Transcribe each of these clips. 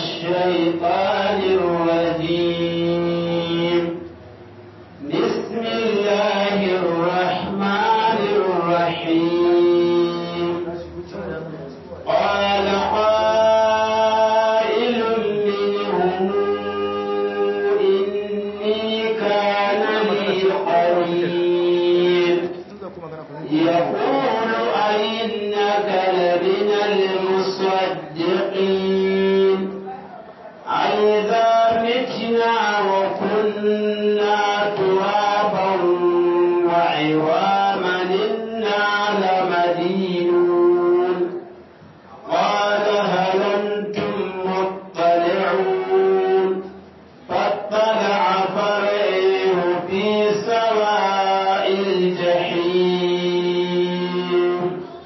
الشيطان الرجيم بسم الله الرحمن الرحيم قال قائل منهم إني كان لي قريب يقول أئنك لمن المصدقين أئذا متنا وكنا ترابا وعظاما إنا لمدينون قال هل أنتم مطلعون فاطلع فرعيه في سواء الجحيم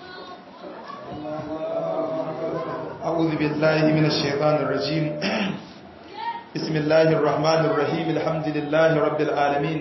أعوذ بالله من الشيطان الرجيم بسم الله الرحمن الرحيم الحمد لله رب العالمين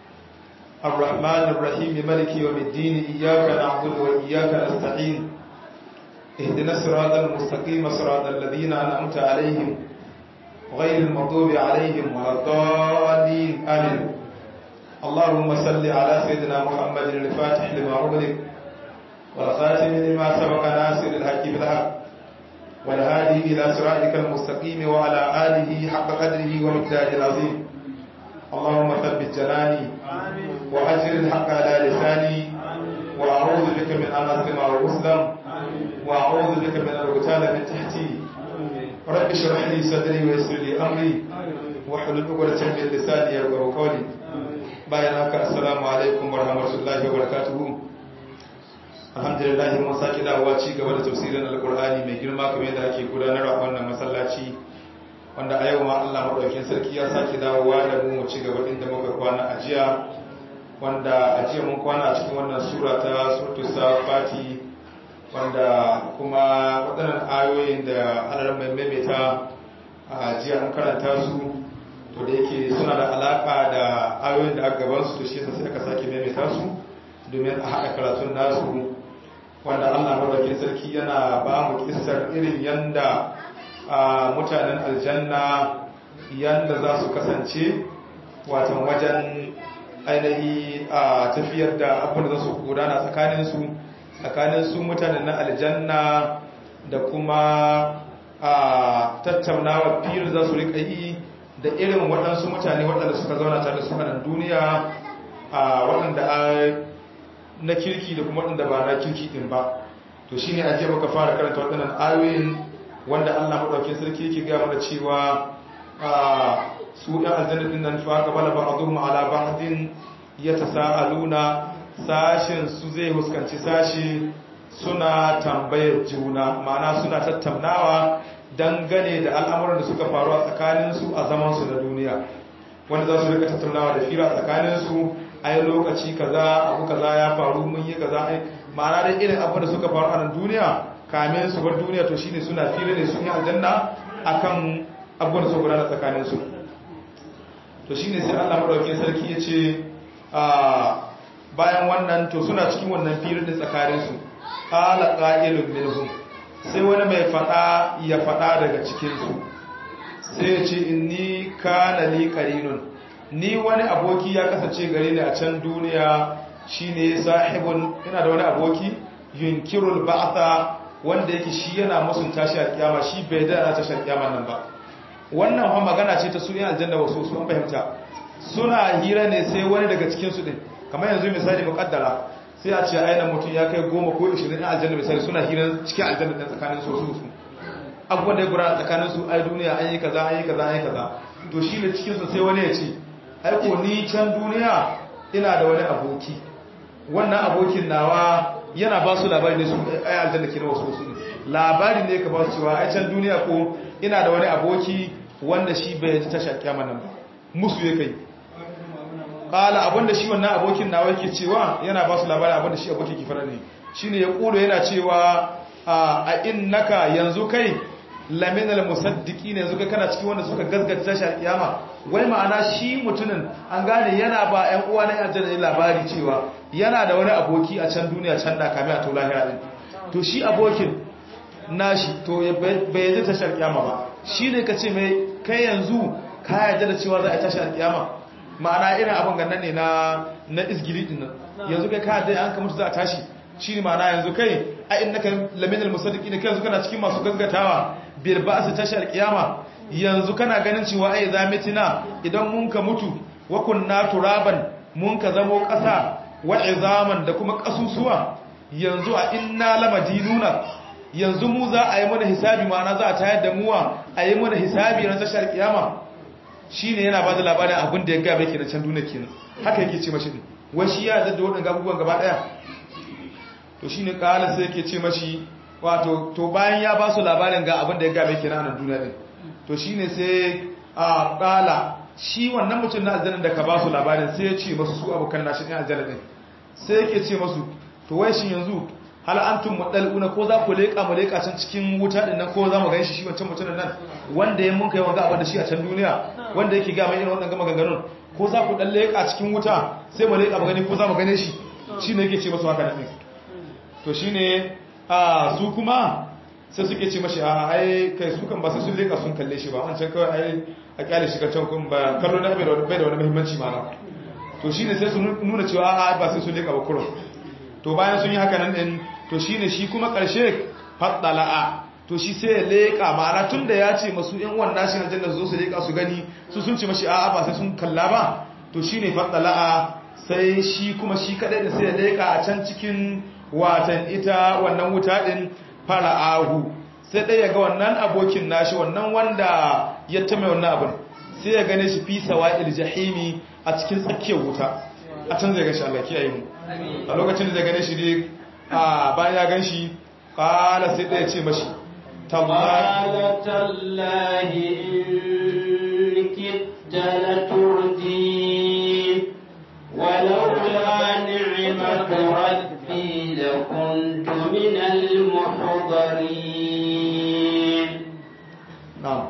الرحمن الرحيم ملك يوم الدين إياك نعبد وإياك نستعين اهدنا الصراط المستقيم صراط الذين أنعمت عليهم غير المغضوب عليهم ولا الضالين آمين اللهم صل على سيدنا محمد الفاتح لما أغلق والخاتم لما سبق ناصر الحق بالحق والهادي إلى صراطك المستقيم وعلى آله حق قدره ومقداره العظيم اللهم ثبت جناني وأجر الحق على لساني وأعوذ بك من أن أظلم أو أظلم وأعوذ بك من الغتال من تحتي رب اشرح لي صدري ويسر لي أمري واحلل عقدة من لساني يفقهوا قولي bayan haka assalamu alaikum warahmatullahi wabarakatuh alhamdulillah mun saki dawowa ci gaba da tafsirin alkur'ani mai girma kamar yadda ake gudanarwa a wannan masallaci wanda a yau ma Allah madaukakin sarki ya saki dawowa da mu mu ci gaba inda muka kwana a jiya wanda a jiya mun kwana a cikin wannan sura ta suratul safati wanda kuma waɗannan ayoyin da Allah mai maimaita a jiya an karanta su to da yake suna da alaka da ayoyin da aka gaban su to shi yasa sai aka sake maimaita su domin a haɗa karatun nasu wanda Allah madaukakin sarki yana ba mu kissar irin yanda mutanen aljanna yanda za su kasance watan wajen ainihi a tafiyar da abin da za su gudana tsakaninsu tsakanin su mutanen na aljanna da kuma a tattaunawa fiye za su riƙa yi da irin waɗansu mutane waɗanda suka zauna tare da su a nan duniya a waɗanda na kirki da kuma waɗanda ba na kirki ɗin ba to shine a jiya muka fara karanta waɗannan ayoyin wanda Allah maɗaukin sarki yake gaya mana cewa su ɗan aljanna ɗin nan fa qabala ba'dhum ala ba'din yatasaaluna sashin su zai huskanci sashi suna tambayar juna ma'ana suna tattaunawa dangane da al'amuran da suka faru a tsakaninsu a zamansu na duniya wanda za su rika tattaunawa da fira tsakaninsu ai lokaci kaza abu kaza ya faru mun yi kaza ai ma'ana da irin abu da suka faru a nan duniya kamin su bar duniya to shine suna fira ne sun yi aljanna akan abubuwan da suka gudana tsakanin su to shine sai Allah madaukakin sarki ya ce bayan wannan to suna cikin wannan fira din tsakanin su qala qa'ilun minhum sai wani mai fada ya fada daga cikin su sai ya ce inni kana li qarinun ni wani aboki ya kasance gare ni a can duniya shine sahibun ina da wani aboki yunkirul ba'tha wanda yake shi yana musun tashi a kiyama shi bai da ana tashi kiyama nan ba wannan fa magana ce ta su yin aljanna wasu su an fahimta suna hira ne sai wani daga cikin su din kamar yanzu misali muqaddara sai a ce aina mutum ya kai goma ko 20 in aljanna misali suna hira cikin aljanna din tsakanin su su su abubuwan da ya gura tsakanin su ai duniya an yi kaza an yi kaza an yi kaza to shi ne cikin su sai wani ya ce aiko ni can duniya ina da wani aboki wannan abokin nawa yana ba su labari ne su ai aljanna ke na wasu wasu ne labari ne ka ba su cewa ai can duniya ko ina da wani aboki wanda shi bai ji tasha kiyama nan ba musu ya kai kala abinda shi wannan abokin nawa yake cewa yana ba su labari abinda shi abokin ki fara ne shine ya kulo yana cewa a innaka yanzu kai laminal musaddiki ne yanzu kai kana cikin wanda suka gaskata tashi kiyama wai ma'ana shi mutumin an gane yana ba ƴan uwa na aljanna labari cewa yana da wani aboki a can duniya can da kame a to lahira din to shi abokin nashi to bai yadda tashar kiyama ba shi ne ka ce mai kai yanzu ka yarda da cewa za a tashar kiyama ma'ana irin abin gannan ne na na izgili din nan yanzu kai ka yarda an ka mutu za a tashi shi ne ma'ana yanzu kai a innaka laminal musaddiqi ne kai yanzu kana cikin masu gaggatawa bil ba'si tashar kiyama yanzu kana ganin cewa ai za mitina idan mun ka mutu wa kunna turaban mun ka zamo ƙasa wa izaman da kuma ƙasusuwa yanzu a inna lamadinuna yanzu mu za a yi mana hisabi ma'ana za a tayar da muwa a yi mana hisabi na tashar kiyama shine yana ba da labarin abin da ya gaba yake na can duniya kenan haka yake ce mashi wai shi ya zadda waɗanda abubuwan gaba ɗaya to shine kala sai yake ce mashi wato to bayan ya ba su labarin ga abin da ya gaba yake na nan duniya din to shine sai a kala shi wannan mutum na aljanna da ka ba su labarin sai ya ce masu su abokan nashi ɗin aljanna din sai yake ce masu to wai shi yanzu hal antum mudaluna ko za ku leka mu leka can cikin wuta din nan ko za mu ganshi shi wancan mutumin nan wanda ya mun kai wanga abin da shi a can duniya wanda yake ga mai irin wannan gama ganganun ko za ku dan leka cikin wuta sai mu leka mu gani ko za mu gane shi shine yake ce masu haka nan to shine a su kuma sai suke ce mashi a ai kai su kan ba sai sun leka sun kalle shi ba wancan kawai ai a kyale shi can kun ba kallo na bai da wani muhimmanci ma to shine sai su nuna cewa a ba sai sun leka ba kurum to bayan sun yi haka nan din to shine shi kuma ƙarshe faddala'a to shi sai ya leƙa ma'ana tun da ya ce masu yan wannan shi na jannar zo su leƙa su gani su sun ce mashi a'a ba sai sun kalla ba to shine faddala'a sai shi kuma shi kadai da sai ya leƙa a can cikin watan ita wannan wuta din fara'ahu sai dai ya ga wannan abokin nashi wannan wanda ya tame wannan abin sai ya gane shi fi sawa'il jahimi a cikin tsakiyar wuta a can zai gashi Allah kiyaye mu a lokacin da zai gane shi ne a bayan ya gan shi kala sai ɗaya ce mashi قال تالله إن كدت لتردين ولولا نعمة ربي لكنت من المحضرين na'am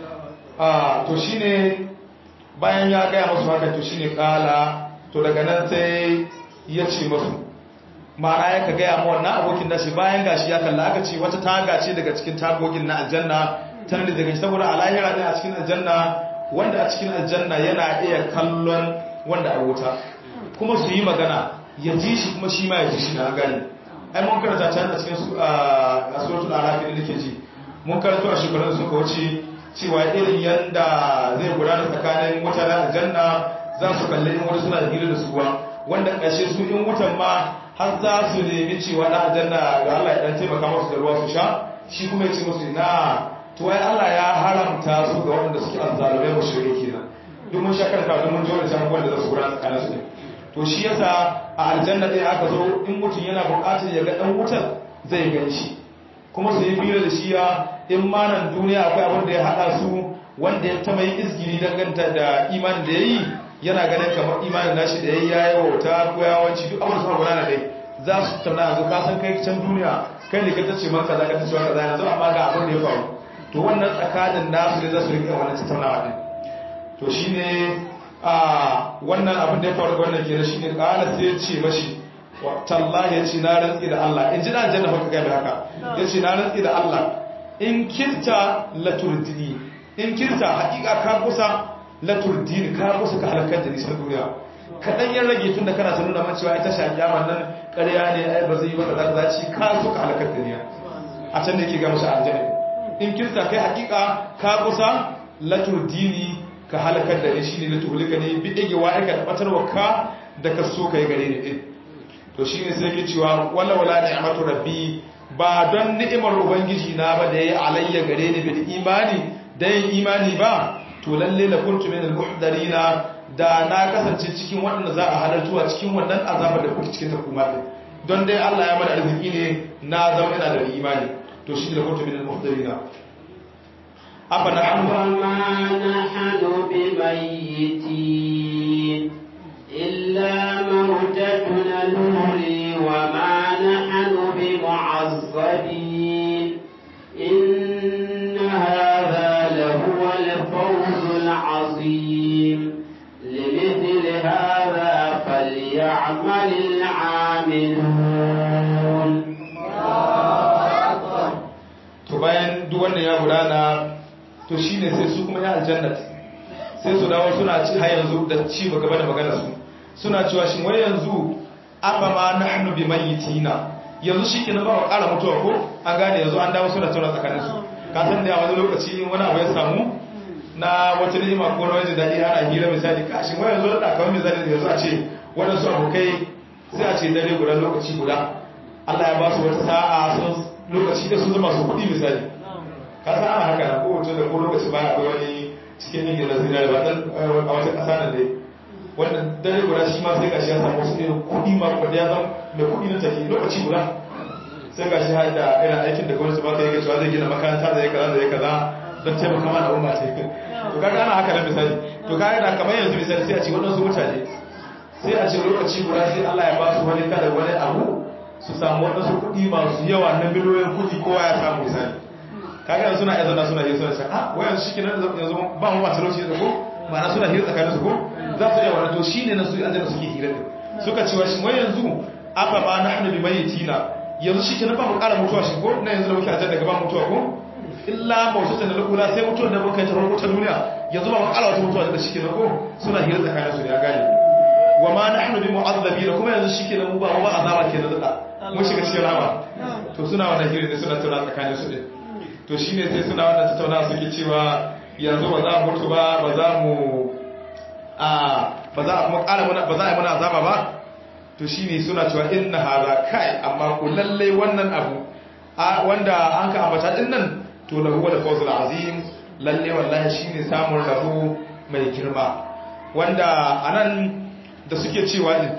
a to shine bayan ya gaya masu haka to shine kala to daga nan sai ya ce masu ma'ana ya ka gaya ma wannan abokin nashi bayan gashi ya kalla aka ce wata taga ce daga cikin tagogin na aljanna ta nan daga saboda a lahira ne a cikin aljanna wanda a cikin aljanna yana iya kallon wanda a wuta kuma su yi magana ya ji shi kuma shi ma ya ji shi na gani ai mun karanta can a cikin a suratul araf da nake ji mun karanta a shekarun da suka wuce cewa irin yanda zai gudana tsakanin wuta da aljanna za su kalli in wani suna hira da suwa wanda ƙarshe su in wutan ma har za su nemi cewa na aljanna ga Allah ya dan taimaka musu da ruwa su sha shi kuma ya ce musu na to ai Allah ya haramta su ga waɗanda suke azzalumai mushriki kenan duk mun sha karanta duk mun ji wannan abubuwan da za su gudana tsakanin su to shi yasa a aljanna ɗaya aka zo in mutum yana buƙatar ya ga ɗan wutar zai gan shi kuma su yi fira da shi ya in ma nan duniya akwai abin da ya haɗa su wanda ya ta mai izgiri danganta da imanin da ya yi yana ganin kamar imanin nashi da ya yi ya yi wauta ko yawanci duk abin da suka gudana dai za su tattauna yanzu ka san kai can duniya kai ne ka tace man kaza ka tace man kaza yanzu amma ga abin da ya faru to wannan tsakanin nasu ne za su rika wannan tattaunawa din to shine a wannan abin da ya faru ga wannan kenan shine kala sai ya ce mashi tallahi ya ce na rantsi da Allah in ji na aljanna fa ga haka ya ce na rantsi da Allah in kirta laturdini in kirta hakika ka kusa laturdini ka kusa ka halakar da nisan duniya kaɗan ya rage tun da kana ta nuna man cewa ita sha kiyama nan ƙarya ne ai ba zai yi ba kaza kaza ci ka so ka halakar da niya a can da yake ga musu aljanna in kirta kai hakika ka kusa laturdini ka halakar da ni shine latuhulika ne bi dige wa aika da batarwa ka da ka so kai gare ni din to shine sai yake cewa wala wala ni'matu rabbi ba don ni'imar ubangiji na ba da yayi alayya gare ni bil imani da yin imani ba to lalle la kuntu min al muhdarina da na kasance cikin waɗanda za a halartu a cikin wannan azabar da kuke cikin ta kuma din don dai Allah ya mana arziki ne na zama ina da imani to shi la kuntu min al muhdarina afa na أفما نحن بميتين إلا موتتنا الأولي وما نحن بمعذبين إن هذا لهو الفوز العظيم لمثل هذا فليعمل العاملون bayan duk wannan ya gudana to shine sai su kuma ya aljannat sai su dawo suna ci har yanzu da ci gaba da magana su suna cewa shin wai yanzu afa ma nahnu bi mayyitina yanzu shikenan ba mu ƙara mutuwa ko an gane yanzu an dawo suna tauna tsakanin su ka san da wani lokaci wani abu ya samu na wata ni'ima ko na wani daɗi ana hira misali kashin wai yanzu da kawai misali yanzu a ce waɗansu abokai sai a ce dare guda lokaci guda Allah ya ba su wata sa'a sun lokaci da sun zama su kuɗi misali ka san ana haka na ko mutum da ko lokaci ba akwai wani cikin yin na zinari ba dan a wata ƙasa nan dai wannan dare guda shi ma sai gashi ya samu wasu irin kuɗi ma kuɗi ya zama mai kuɗi na tafi lokaci guda sai gashi har da irin aikin da gwamnati ba ta yi cewa zai gina makaranta da ya kaza da ya kaza don taimaka ma al'umma ce to kaga ana haka nan misali to kaga da kamar yanzu misali sai a ce waɗansu mutane sai a ce lokaci guda sai Allah ya ba su wani kada wani abu su samu waɗansu kuɗi masu yawa na miliyoyin kuɗi kowa ya samu misali kaga yanzu suna yanzu suna yi suna ce ah wayan shi kenan yanzu ba mu ba talauci da ko ma'ana suna hira tsakanin su ko za su iya wannan to shine na su aljanna suke hira din suka ce wa shi wai yanzu afa ba nahnu bi mayyitina yanzu shi kenan ba mu ƙara mutuwa shi ko na yanzu da muke aljanna daga ba mutuwa ko illa mawtatan da lukula sai mutuwar da muka yi ta farko ta duniya yanzu ba mu ƙara wata mutuwa da shi kenan ko suna hira tsakanin su ya gane wa ma nahnu bi mu'azzabin kuma yanzu shi kenan mu ba mu ba azaba kenan da mun shiga cikin rama to suna wannan hira ne suna tuna tsakanin su din to shi ne sai suna wannan tattauna suke cewa yanzu ba za mu mutu ba ba za mu ba za a kuma ƙara muna ba za a yi muna azaba ba to shi ne suna cewa inna haza kai amma ku lalle wannan abu wanda an ka ambata din nan to lahu wal fawzul azim lalle wallahi shine samun rabo mai girma wanda anan da suke cewa din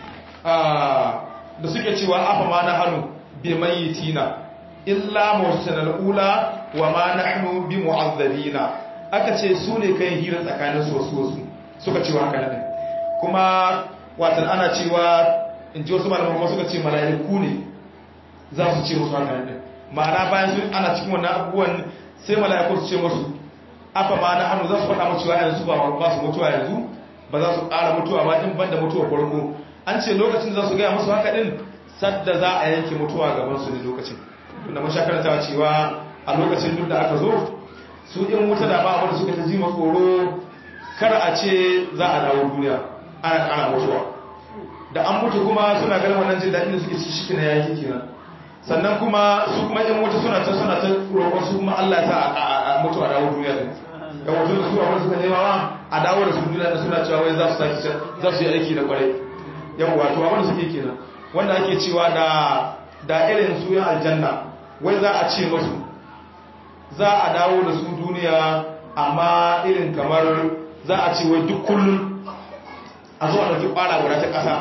da suke cewa afa ma na hannu bi mayyitina illa mawtana ula wa ma nahnu bi mu'azzabina aka ce su ne kai hira tsakanin su wasu wasu suka ce haka ne kuma watan ana cewa in ji wasu malaman kuma suka ce mala'iku ne za su ce musu haka ne ma'ana bayan su ana cikin wannan abubuwan sai mala'iku su ce musu afa ma na hannu za su faɗa musu yanzu ba ba su mutuwa yanzu ba za su ƙara mutuwa ba in banda mutuwa farko an ce lokacin da za su gaya musu haka din sadda za a yanke mutuwa gaban su ne lokacin tunda mun sha karantawa cewa a lokacin duk da aka zo su in wuta da ba wanda suka ta ji tsoro kar a ce za a dawo duniya ana kana mutuwa da an mutu kuma suna ganin wannan jin daɗin da suke ci shi na yaki kenan sannan kuma su kuma in wuta suna ta suna ta roƙon su kuma Allah ya sa a mutu a dawo duniya din ga wato da su a suka nema ma a dawo da su duniya da suna cewa wai za su saki za su yi aiki da kwarai yawa wato abin da suke kenan wanda ake cewa da da irin su yan aljanna wai za a ce masu za a dawo da su duniya amma irin kamar za a ce wai duk kullum a zuwa da kwara guda ta ƙasa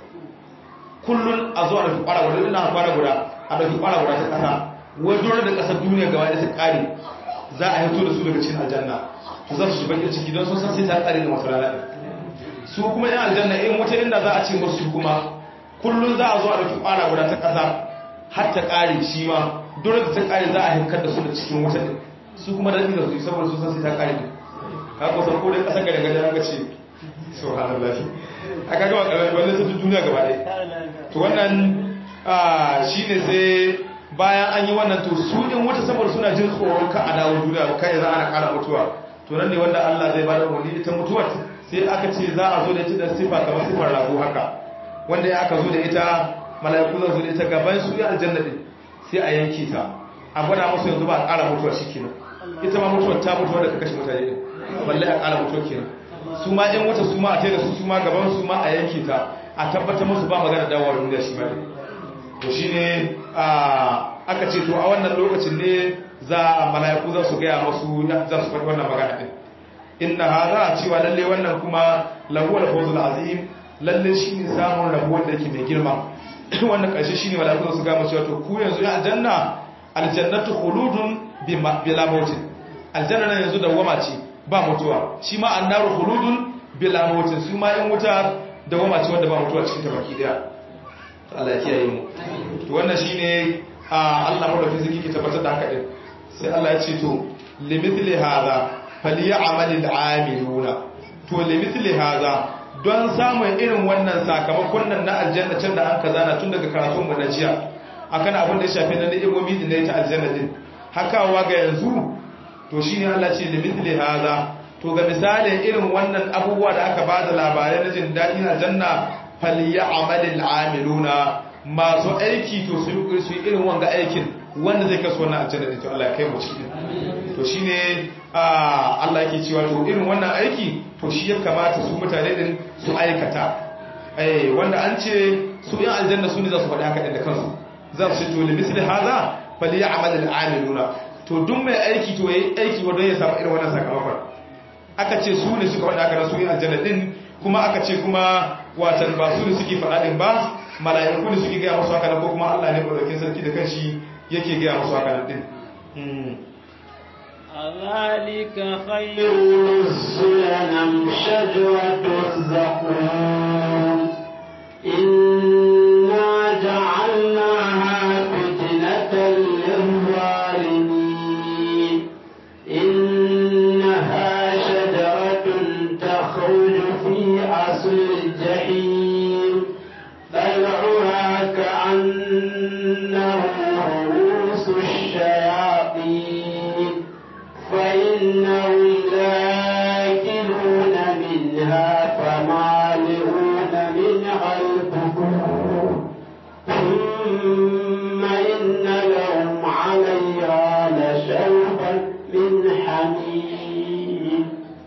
kullum a zuwa da kwara guda ina kwara guda a da kwara guda ta ƙasa wai dole da ƙasar duniya gaba da ta ƙare za a hito da su daga cikin aljanna to za su shi bakin ciki don sun san sai ta ƙare da masu rana su kuma yan aljanna in wata inda za a ce masu kuma kullum za a zo a ɗauki kwara guda ta ƙasa har ta ƙare shi ma dole da ta ƙare za a hankar da su da cikin wuta ne su kuma da ɗin da su saboda su san sai ta ƙare ne ka ko san kodai ƙasar gare gare aka ce subhanallah a kaga ba ƙarar wanda ta duniya gaba ɗaya to wannan shi ne sai bayan an yi wannan to su in wuta saboda suna jin tsoron ka a dawo duniya ba kai za ana ƙara mutuwa to nan ne wanda Allah zai bada umarni ita mutuwar sai aka ce za a zo da ita da sifa kamar sifar rago haka wanda ya aka zo da ita mala'iku zan zo da ita gaban su ya aljanna din sai a yanke ta a gwada musu yanzu ba a ƙara mutuwa shi kenan ita ma mutuwar ta mutuwa da ka kashe mutane din balle a ƙara mutuwa kenan su ma ɗan wuta su ma a taida su su ma gaban su ma a yanke ta a tabbatar musu ba magana dawowa duniya shi ma to shine aka ce to a wannan lokacin ne za a mala'iku za su gaya masu za su faɗi wannan magana din inna hadha cewa lalle wannan kuma lahu al-fawzul azim lalle shine samun rabo wanda yake mai girma wannan ƙarshe shine mala'iku su ga mu cewa to ku yanzu ya aljanna aljannatu khuludun bila mautin aljanna nan yanzu dawama ce ba mutuwa shi ma annaru khuludun bila mautin su ma in wuta dawama ce wanda ba mutuwa cikin ta baki daya Allah ya kiyaye mu to wannan shine Allah madaukakin sarki ke tabbatar da haka din sai Allah ya ce to limithli hadha falyamalil amiluna to limithli hadha don samun irin wannan sakamakon nan na aljanna can da an kaza na tun daga karatun mu na jiya akan abin da ya shafi na ni'imomi din da ta aljanna din hakawa ga yanzu to shine Allah ce da mithli hadha to ga misalin irin wannan abubuwa da aka bada labarai na jin daɗi na janna falyamalil amiluna masu aiki to su yi irin wanga aikin wanda zai kasu wannan aljanna din to Allah ya kai mu ciki to shine Allah yake cewa to irin wannan aiki to shi ya kamata su mutane din su aikata eh wanda an ce su yan aljanna su ne za su faɗi haka din da kansu za su ce to li misli hadha falyamalil amiluna to duk mai aiki to yayi aiki wanda ya samu irin wannan sakamakon aka ce su ne suka faɗi haka su yan aljanna din kuma aka ce kuma watan ba su ne suke faɗa din ba mala'iku ne suke gaya musu haka ko kuma Allah ne madaukakin sarki da kanshi yake gaya musu haka din ذلك خير نزلا أم شجرة الزقوم إنا جعلناها فتنة للظالمين إنها شجرة تخرج في أصل الجحيم طلعها كأنه رؤوس الشياطين فإنهم لاكلون منها فمالئون منها البطون ثم إن لهم عليها لشوبا من حميم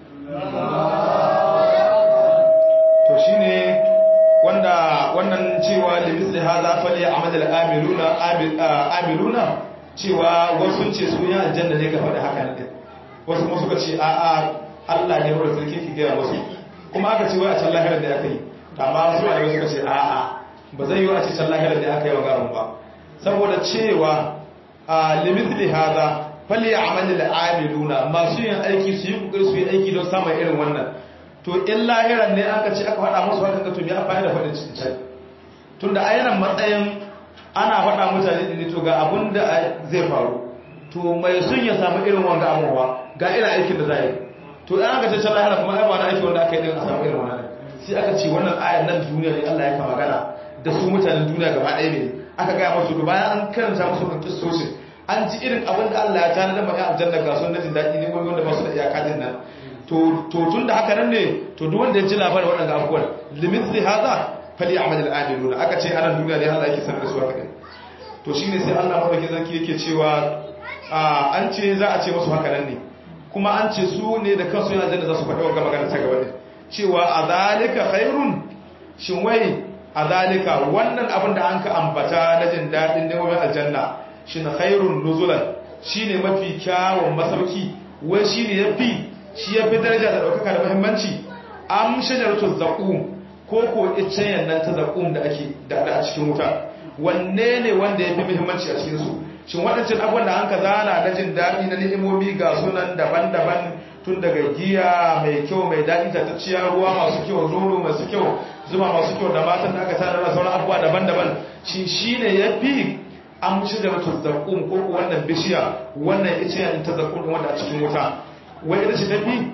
to shine wanda wannan cewa da misli hadha fali amal amiluna amiluna cewa wasu ce su ya aljanna ne ka faɗi haka ne wasu kuma suka ce a a Allah ne wanda sarki ki gaya musu kuma aka ce wai a can lahirar da aka yi amma su ne suka ce a a ba zai yi a ce can lahirar da aka yi wa garin ba saboda cewa a limithli hadha fali amal amiluna masu yin aiki su yi kokari su yi aiki don samun irin wannan to in lahiran ne aka ce aka faɗa musu haka to biya fa'ida faɗin cikin tunda a yanan matsayin ana faɗa mutane ne to ga abun da zai faru to mai sun ya samu irin wanga abubuwa ga irin aikin da za yi to in aka ce can lahira kuma ai ba na aiki wanda aka yi din a samu irin wannan sai aka ce wannan ayan nan duniya ne Allah ya ka magana da su mutanen duniya gaba ɗaya ne aka gaya musu to bayan an karanta musu kan kistoshin an ji irin abin da Allah ya tana da mai aljanna ga sun jin daɗi ne wanda ba su da iyaka din nan to tun da haka nan ne to duk wanda ya ji labarin waɗanda abubuwan limit zai haza fali amal al'adiluna aka ce anan duniya ne Allah yake sanar da su haka ne to shine sai Allah madaukakin sarki yake cewa an ce za a ce musu haka nan ne kuma an ce su ne da kansu yana janna za su faɗi wa magana ta gaba ne cewa a zalika khairun shin wai a zalika wannan abin da an ka ambata na jin daɗin neman aljanna shin khairun nuzulan shine mafi kyawun masauki wai shine yafi shi yafi daraja da ɗaukaka da muhimmanci am shajaratu zaqum ko ko icen nan ta zaqum da ake da a cikin wuta wanne ne wanda yafi muhimmanci a cikin su shin waɗancan abubuwan da an ka zana na jin daɗi na ni'imomi ga sunan daban-daban tun daga giya mai kyau mai daɗi ta ciya ruwa masu kyau nono masu kyau zuma masu kyau da matan da aka tana da sauran abubuwa daban-daban shi shi ne ya fi an mushi da mutu zaƙun ko wannan bishiya wannan ice yin ta zaƙun wanda a cikin wuta wai ita ce ta fi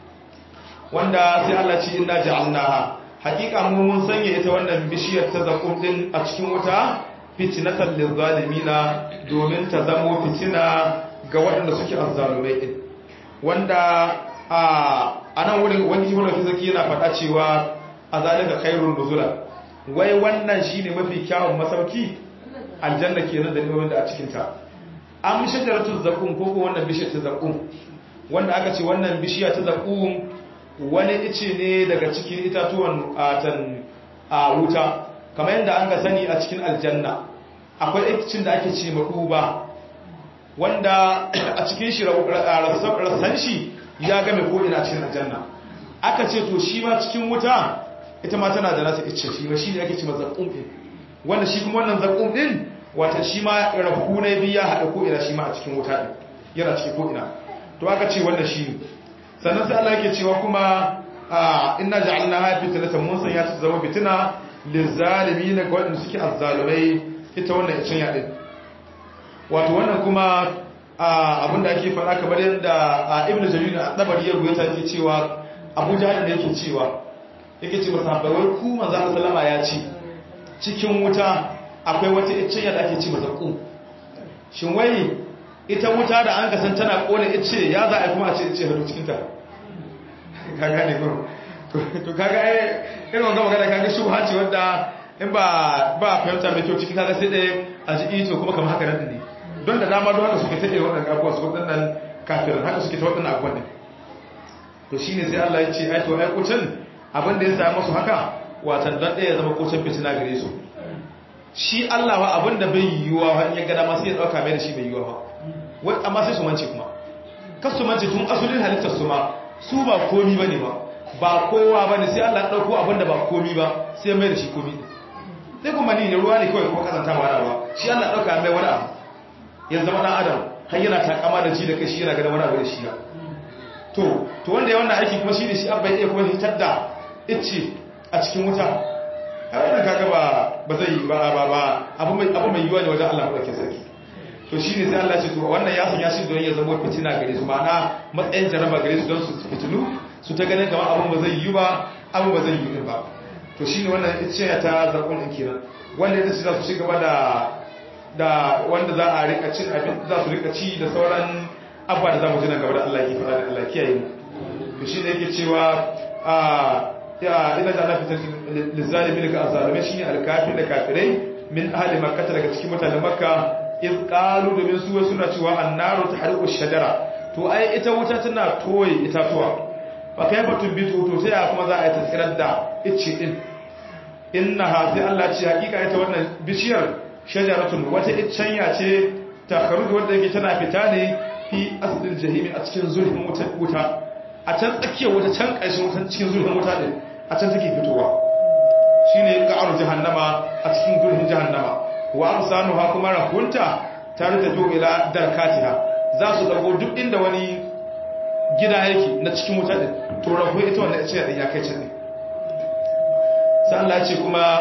wanda sai Allah ci inna ja'alnaha haƙiƙa mu mun sanya ita wannan bishiyar ta zaƙun din a cikin wuta fitinatan lizalimina domin ta zamo fitina ga waɗanda suke azzalumai din wanda a nan wurin wani ibn fizaki yana faɗa cewa a zalika khairun nuzula wai wannan shine mafi kyawun masauki aljanna kenan da neman da a cikin ta am shajaratu zaqum ko ko wannan bishiyar ta zaqum wanda aka ce wannan bishiya ta zaqum wani ice ne daga cikin itatuwan atan a wuta kamar yadda an ga sani a cikin aljanna akwai icin da ake ce maduba wanda a cikin shi rassan shi ya game ko ina cikin aljanna aka ce to shi ma cikin wuta ita ma tana da nasa icce shi ma shi ne ake ce mazaƙun ɗin wanda shi kuma wannan zaƙun ɗin wata shi ma rahu na biya haɗa ko ina shi ma a cikin wuta ɗin yana cikin ko ina to aka ce wannan shi ne sannan sai Allah yake cewa kuma inna ja'alna ha fitnatan mun sanya ta zama fitina lizalimin ga waɗanda suke azzalumai ita wannan icen ya ɗin wato wannan kuma abinda ake faɗa kamar yadda ibn jarir a dabari ya rubuta yake cewa abu jahal da yake cewa yake ce masa wai ku manzo Allah sallama ya ce cikin wuta akwai wata icciya da ake ce masa ku shin wai ita wuta da an kasan tana kone ice ya za a kuma a ce ice hadu cikin ta ka gane ko to kaga ai irin wannan magana kaga shubha ce wanda in ba ba fahimta mai kyau cikin kaga sai dai a ji ito kuma kamar haka nan ne don da dama don haka suke ta irin waɗannan abubuwa su waɗannan kafirin haka suke ta waɗannan abubuwan ne to shine sai Allah ya ce ai to ai kucin abin da ya sa musu haka watan don ɗaya zama kucin fitina gare su shi Allah wa abin da bai yiwuwa wa in ya gada ma sai ya ɗauka mai da shi bai yiwuwa ba wai amma sai su mance kuma kas su mance tun asulin halittar su ma su ba komi ba ne ba ba kowa ba ne sai Allah ya ɗauko abin da ba komi ba sai mai da shi komi ne sai kuma ni ne ruwa ne kawai kuma kazanta ba da ba shi Allah ya ɗauka mai wani abu ya zama ɗan adam har yana takama da ji da kai shi yana ganin wani abu da shi ba to to wanda ya wannan aiki kuma shi ne shi abba ya kuma hitar da ice a cikin wuta a wannan kaga ba ba zai yi ba ba ba abu mai abu mai yiwa ne wajen Allah ɗauke sarki to shi ne sai Allah ce to wannan ya sanya shi don ya zama fitina gare su ma'ana matsayin jaraba gare su don su fitilu su ta ganin kamar abin ba zai yi ba abin ba zai yi din ba to shi ne wannan ice ta zakon din kenan wanda ya za su ci gaba da da wanda za a rika cin abin za su rika ci da sauran abuwa da za mu ji nan gaba da Allah ke fara da Allah kiyaye mu to shi ne yake cewa a ya ina da Allah fitar lizalimi daga azalume shine alkafir da kafirai min ahli makkah daga cikin mutanen makka iz qalu domin su suna cewa annaru tahriqu shajara to ai ita wuta tana toye itatuwa fa kaifa tubitu to sai kuma za a yi tsirar da icce din innaha sai Allah ce hakika ita wannan bishiyar shajaratun wata iccenya ce ta kharuju wadda yake tana fita ne fi asdil jahimi a cikin zurfin wuta a can tsakiyar wuta can ƙarshen wuta cikin zurfin wuta din a can take fitowa shine ga'ar jahannama a cikin zurfin jahannama wa amsanuha kuma rahunta tare da jo ila darkatiha za su dago duk inda wani gida yake na cikin wuta din to rahu ita wannan ita din ya kai can ne sai Allah ya ce kuma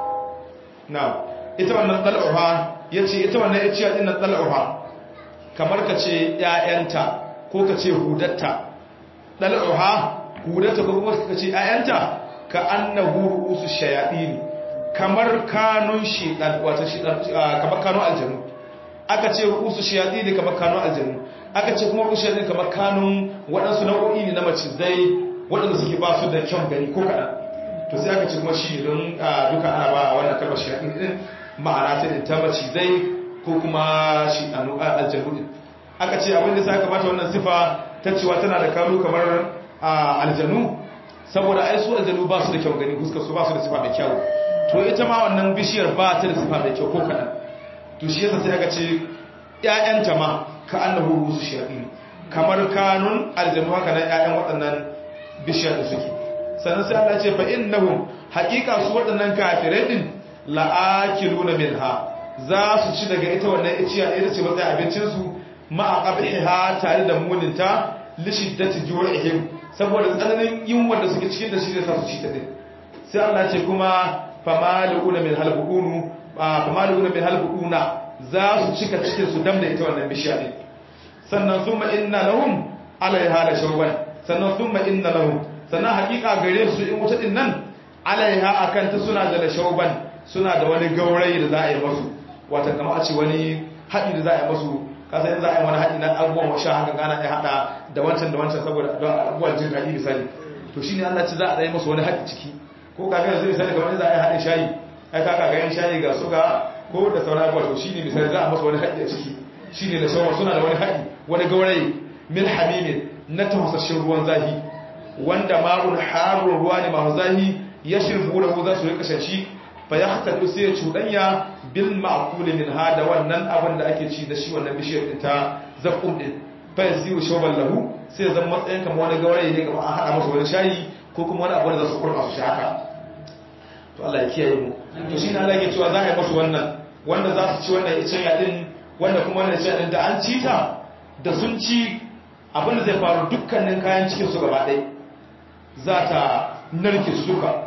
na ita wannan dal'uha yace ita wannan ita din nan dal'uha kamar ka ce ‘ya'yanta ko ka ce hudatta ɗal'uha hudatta ko kuma ka ce ‘ya'yanta ka an na huru su shayaɗi ne kamar kanun shiɗan wata shiɗan kamar kanun aljanu aka ce rusu shayaɗi ne kamar kanun aljanu aka ce kuma rusu shayaɗi kamar kanun waɗansu nau'o'i ne na macizai waɗanda suke ba su da kyan gani ko kaɗan to sai aka ce kuma shi don duka ana ba wannan kalmar shayaɗi ɗin ma'ana ta ta macizai ko kuma shi aljanu din aka ce abinda sai aka bata wannan sifa ta cewa tana da kanu kamar aljanu saboda ai su aljanu ba su da kyau gani fuskar su ba su da sifa mai kyau to ita ma wannan bishiyar ba ta da sifa mai kyau ko kadan to shi yasa sai aka ce ƴaƴanta ma ka annahu rusu shayatin kamar kanun aljanu haka nan ƴaƴan waɗannan bishiyar da suke sannan sai Allah ya ce fa innahum haqiqa su waɗannan kafirai din la'akiluna minha za su ci daga ita wannan iciya ita ce matsayin abincinsu ma'a ƙabiha tare da muninta lishiddati juwa'ihim saboda tsananin yunwa da suke cikin da shi zai sa su ci ta din sai Allah ce kuma famaluuna min halbuunu famaluuna min halbuuna za su cika cikin su dam da ita wannan bishiya din sannan thumma inna lahum alaiha la shawban sannan thumma inna lahum sannan hakika gare su in wuta din nan alaiha akan ta suna da shawban suna da wani gaurayi da za a yi masu wata kama a ce wani haɗi da za a yi masu kasa yin za a yi wani haɗi na abubuwan washa haka gana ya haɗa da wancan da wancan saboda don abubuwan jin daɗi misali to shi ne allah ci za a ɗaya masu wani haɗi ciki ko kafin yanzu misali kamar za a yi haɗin shayi ai kaka ga yin shayi ga suga ko da sauran abubuwa to shi ne misali za a masu wani haɗi a ciki shi ne da shawar suna da wani haɗi wani gaurayi min hamimin na tafasashen ruwan zahi wanda ma'un harun ruwa ne masu zahi ya shirfu da za su rika shi fa ya haɗu sai ya cuɗanya bil ma'akuli min ha da wannan abin da ake ci da shi wannan bishiyar ɗin ta zaƙum ɗin fa ya siyu shoban lahu sai zan matsayin kama wani gaurayi ne kama an haɗa masa wani shayi ko kuma wani abu da za su kurɓa su haka to Allah ya kiyaye mu to shi ne Allah ke cewa za a yi masu wannan wanda za su ci wannan icen yaɗin wanda kuma wannan icen yaɗin da an ci ta da sun ci abin da zai faru dukkanin kayan cikin su gaba ɗaya za ta narke su duka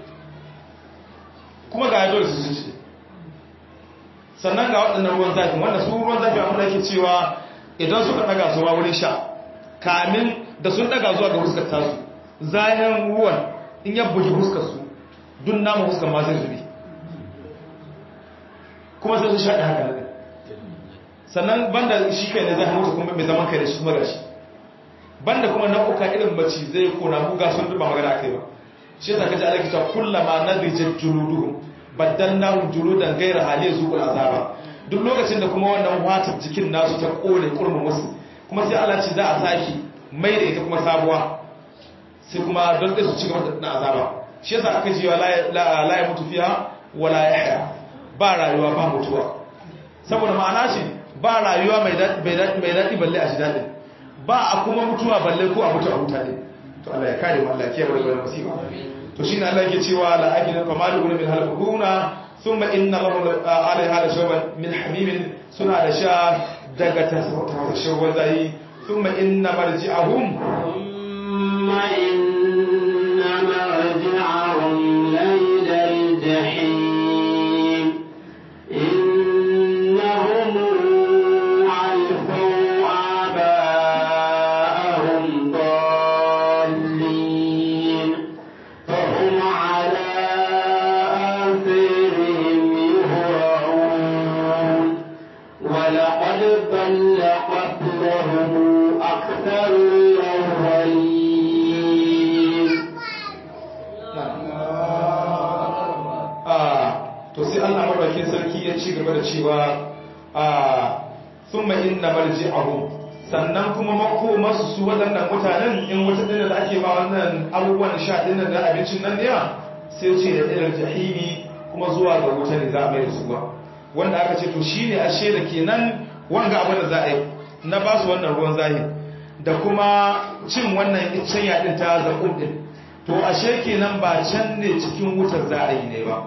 kuma ga dole su ci sannan ga waɗannan ruwan zafi wanda su ruwan zafi abin da ke cewa idan suka ɗaga su ma wurin sha kamin da sun ɗaga zuwa ga huskar tasu zahirin ruwan in ya bugi huskar su dun namun huskar ma zai zube kuma sai su shaɗi haka nan sannan banda shi kai ne zai mutu kuma mai zaman kai da shi kuma gashi banda kuma nau'uka irin mace zai kona buga sun duba magana akai ba shi yasa kaji Allah kita kullama nadijat juluduhum baddalnahum juludan ghayra hali zuqul azaba duk lokacin da kuma wannan watar jikin nasu ta kone kurmin musu kuma sai Allah ce za a saki mai da ita kuma sabuwa sai kuma don dai su ci gaba da azaba shi yasa aka ce la la ya mutu fiha wala yahya ba rayuwa ba mutuwa saboda ma'ana ce ba rayuwa mai daɗi balle a ji daɗin ba a kuma mutuwa balle ko a mutu a huta ne to Allah ya kare mu Allah ya kiyaye daga wannan musiba to shine Allah yake cewa la akina fa malu min halquna thumma inna lahum alaiha la shawban min hamimin suna da sha daga tashawwa zai thumma inna marji'ahum thumma inna marji'ahum layla al-jahim innahum cewa a summa inna marji'ahum sannan kuma makomarsu su waɗannan mutanen in wata ɗin da ake ba wannan abubuwan sha ɗin da abincin nan ne sai ce da ɗinar jahimi kuma zuwa ga wuta ne za a mai da su ba wanda aka ce to shi ne ashe da kenan wanga abin da za a yi na ba su wannan ruwan zahir da kuma cin wannan iccen yaɗin ta zaƙum ɗin to ashe kenan ba can ne cikin wutar za a yi ne ba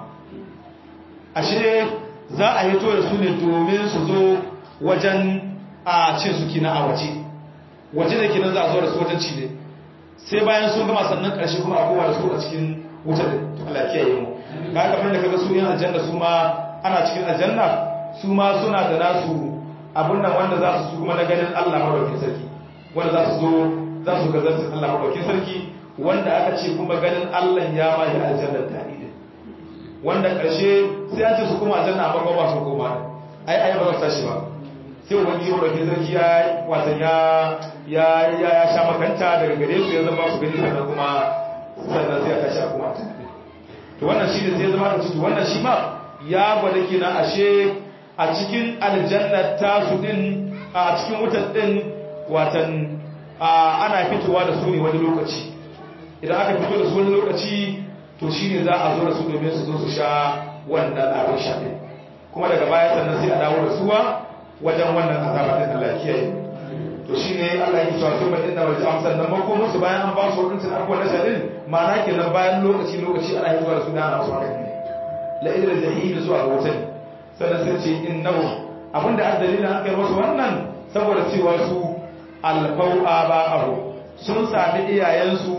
ashe za a hito da su ne domin su zo wajen a cin su kina a waje waje da kinan za a zo da su wajen ci ne sai bayan sun gama sannan ƙarshe kuma a kowa da su a cikin wuta da Allah ya kiyaye mu ka kamar da kaga su yin aljanna su ma ana cikin aljanna su ma suna da nasu abun nan wanda za su su kuma na ganin Allah madaukakin sarki wanda za su zo za su ga zartin Allah madaukakin sarki wanda aka ce kuma ganin Allah ya ma yi aljannar tare wanda ƙarshe sai an ce su kuma aljanna amma ba su koma ai ai ba za su tashi ba sai ubangiji wanda ke sarki ya watan ya ya ya ya sha makanta daga gare su ya zama su gani sannan kuma sannan sai ya tashi a kuma to wannan shi ne sai ya zama da ciki wannan shi ma ya gwada kenan ashe a cikin aljanna ta su din a cikin wutar din watan ana fitowa da su ne wani lokaci idan aka fito da su wani lokaci to shi ne za a zo da su domin su zo su sha wannan abin sha ɗin kuma daga baya sannan sai a dawo da suwa wajen wannan azaba ɗin Allah kiyaye to shi ne Allah ya cewa sun baɗin da wajen amsar nan mako musu bayan an ba su wadancan abubuwan na shaɗin ma'ana kenan bayan lokaci lokaci ana hitowa da su da ana musu haka ne la idra jahim zuwa ga wutan sannan sai ce innahu abinda an dalilin an kai musu wannan saboda cewa su alfau aba'ahu sun sami iyayensu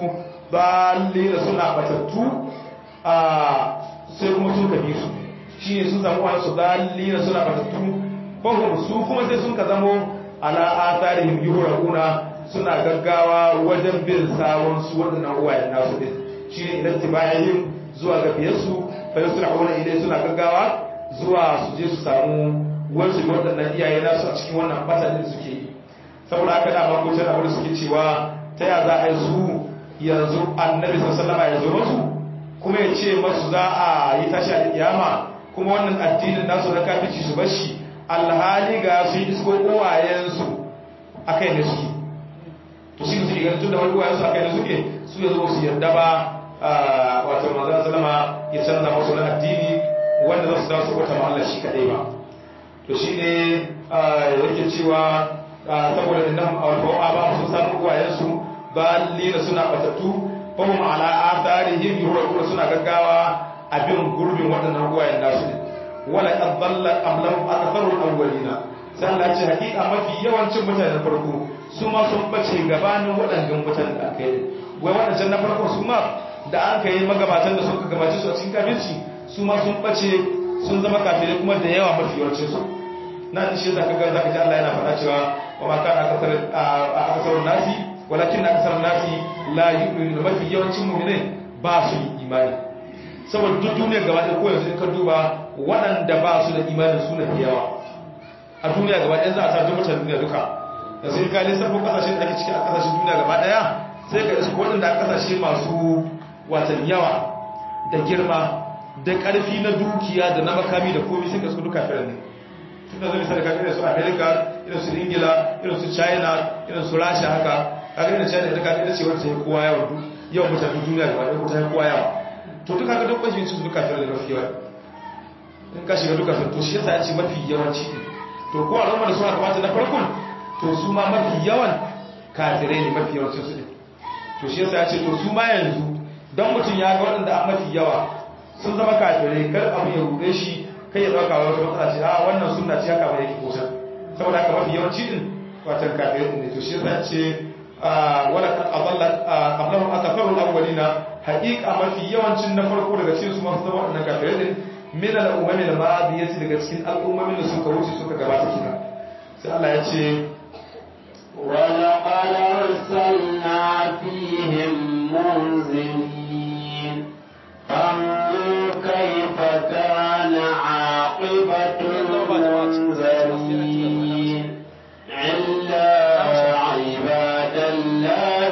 dalila suna batattu a sai kuma sun kabi su shi ne sun samu wani su dalila suna batattu fahim su kuma sai sun ka zamo ala atharihim yuhraquna suna gaggawa wajen bin sawon su wadannan uwayen nasu din shi ne idan tibayihim zuwa ga biyarsu fa yusra'una ilai suna gaggawa zuwa su je su samu wasu wadannan iyaye nasu a cikin wannan batalin suke yi saboda haka da ma ko tana wanda suke cewa ta ya za a yi su yanzu annabi sallama ya zo masu kuma ya ce masu za a yi tashi a kiyama kuma wannan addinin nasu na kafici su bashi alhali ga su isko uwayensu a kai ne suke to shi suke ganin tun da wani uwayensu a kai ne suke su yanzu su yarda ba wato manzan salama ya canza masu na addini wanda za su dawo su kwata Allah shi kaɗai ba to shi ne yake cewa saboda innan alfawa ba su samu uwayensu dalila suna batattu fahim ala atharihim yuhraquna suna gaggawa abin gurbin waɗannan ruwayen nasu ne wala qad dalla qablahu aktharul awwalina sai Allah ce hakika mafi yawancin mutanen farko su ma sun bace gabanin waɗannan mutanen da aka yi wai waɗannan na farko su ma da an kai magabatan da suka gabace su a cikin kafirci su ma sun bace sun zama kafirai kuma da yawa mafi yawancin su na shi zaka ga zaka ji Allah yana faɗa cewa wa ma kana akasarun nasi walakin na kasar nasi la yu'minu mafi yawancin mu'minai ba su yi imani saboda duk duniyar gaba ɗaya ko yanzu in ka duba waɗanda ba su da imanin su na yawa a duniya gaba ɗaya za a sa mutanen duniya duka da sai ka lissafo kasashen da ake ciki a kasashen duniya gaba ɗaya sai ka iska waɗanda a kasashe masu watan yawa da girma da ƙarfi na dukiya da na makami da komai sai ka su duka firar ne tun da zai misali ka irin su america irin su ingila irin su china irin su rasha haka kaga irin china ita kaga ita ce wacce ta kowa yawa yawan mutanen duniya gaba ɗaya ko ta kowa yawa to duka ga duk kwashin su duka firar da mafi yawa in ka shiga duka firar to shi yasa ya ce mafi yawanci ne to ko al'umma da suna kamata na farkon to su ma mafi yawan kafirai ne mafi yawancin su ne to shi yasa ya ce to su ma yanzu don mutum ya ga waɗanda an mafi yawa sun zama kafirai kar abin ya ruɗe shi kai ya ɗauka wata matsala ce a wannan sunna ce haka mai yake kusa saboda haka mafi yawanci din watan kafirai din ne to shi yasa ya ce wala kan adalla qablahum akafaru al-awwalina haqiqa mafi yawancin na farko daga cikin su masu zama waɗannan kafirai din min al-umami al-madiyati daga cikin al'ummomin da suka wuce suka gabata kina sai Allah ya ce ولقد أرسلنا فيهم منذرين فانظر كيف كان عاقبة المنذرين إلا عباد الله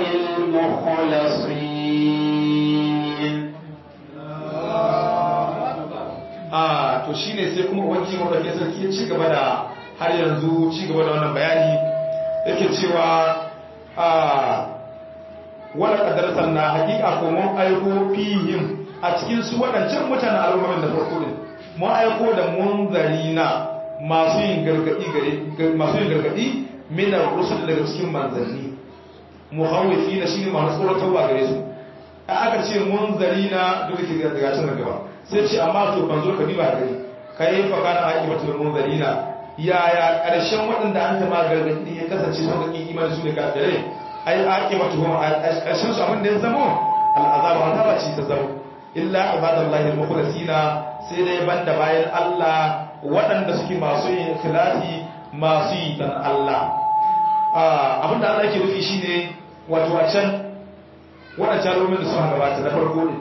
المخلصين a to shine sai kuma ubangiji maɗauki sarki ya ci gaba da har yanzu ci gaba da wannan bayani yake cewa a wala qadaratan na haƙiƙa ko mun aiko fihim a cikin su waɗancan mutanen al'ummomin da farko din mun aiko da munzarina masu yin gargadi gare masu yin gargadi min ar-rusul daga cikin manzanni muhawifina shine masu tsoratarwa gare su aka ce munzarina duk da daga cikin gaba sai ce amma to ban zo ka diba gari kai fa kana aqibatul munzarina yaya karshen waɗanda an ta ma gargadi ya kasance sun ga imani su ne kafirai ai aqibatuhum karshen su abin da ya zamo al'azab azaba ce ta zamo illa ibadallahi al-mukhlasina sai dai banda bayan Allah waɗanda suke masu yin ikhlasi masu yi dan Allah abin da Allah yake nufi shine wato a can waɗancan romin da suka gabata na farko ne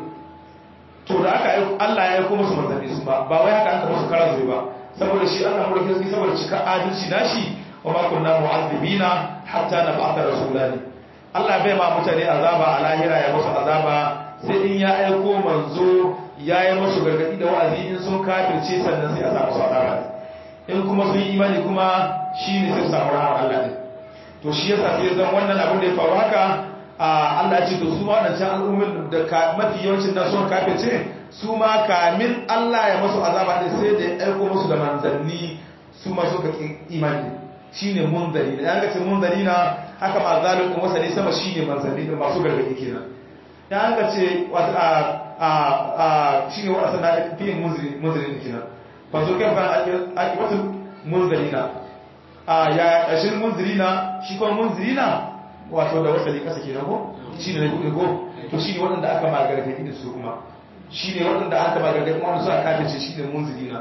to da aka Allah ya yi kuma su manzanni su ba ba wai haka aka musu kara zuri ba saboda shi Allah mulkin sarki saboda cika adalci nashi wa ma kunna mu'azzibina hatta nab'atha rasulani Allah bai ma mutane azaba a lahira ya musu azaba sai in ya aiko manzo ya yi musu gargadi da wa'azi in sun kafirce sannan sai a samu su azaba in kuma sun yi imani kuma shine sai su samu rahmar Allah ne to shi yasa sai zan wannan abin da ya faru haka Allah ce to su ma waɗancan al'ummin da mafi yawancin nan sun kafirce su ma kamin Allah ya masu azaba ne sai da ya aiko musu da manzanni su ma suka imani shine munzari da an ce munzari na haka ma zalun din wasa ne sama shine manzanni din masu gargadi kenan da an ce a a a shine wasa na fi munzari munzari kenan fa zo kan ban akibatul munzarina a ya ƙarshen munzirina shi kuma munzirina wato da wasali ƙasa ke ko shi ne na buɗe ko to shi ne waɗanda aka ma gargaɗi da su kuma shi ne waɗanda aka ma gargaɗi wanda suna kafirce shi ne munzirina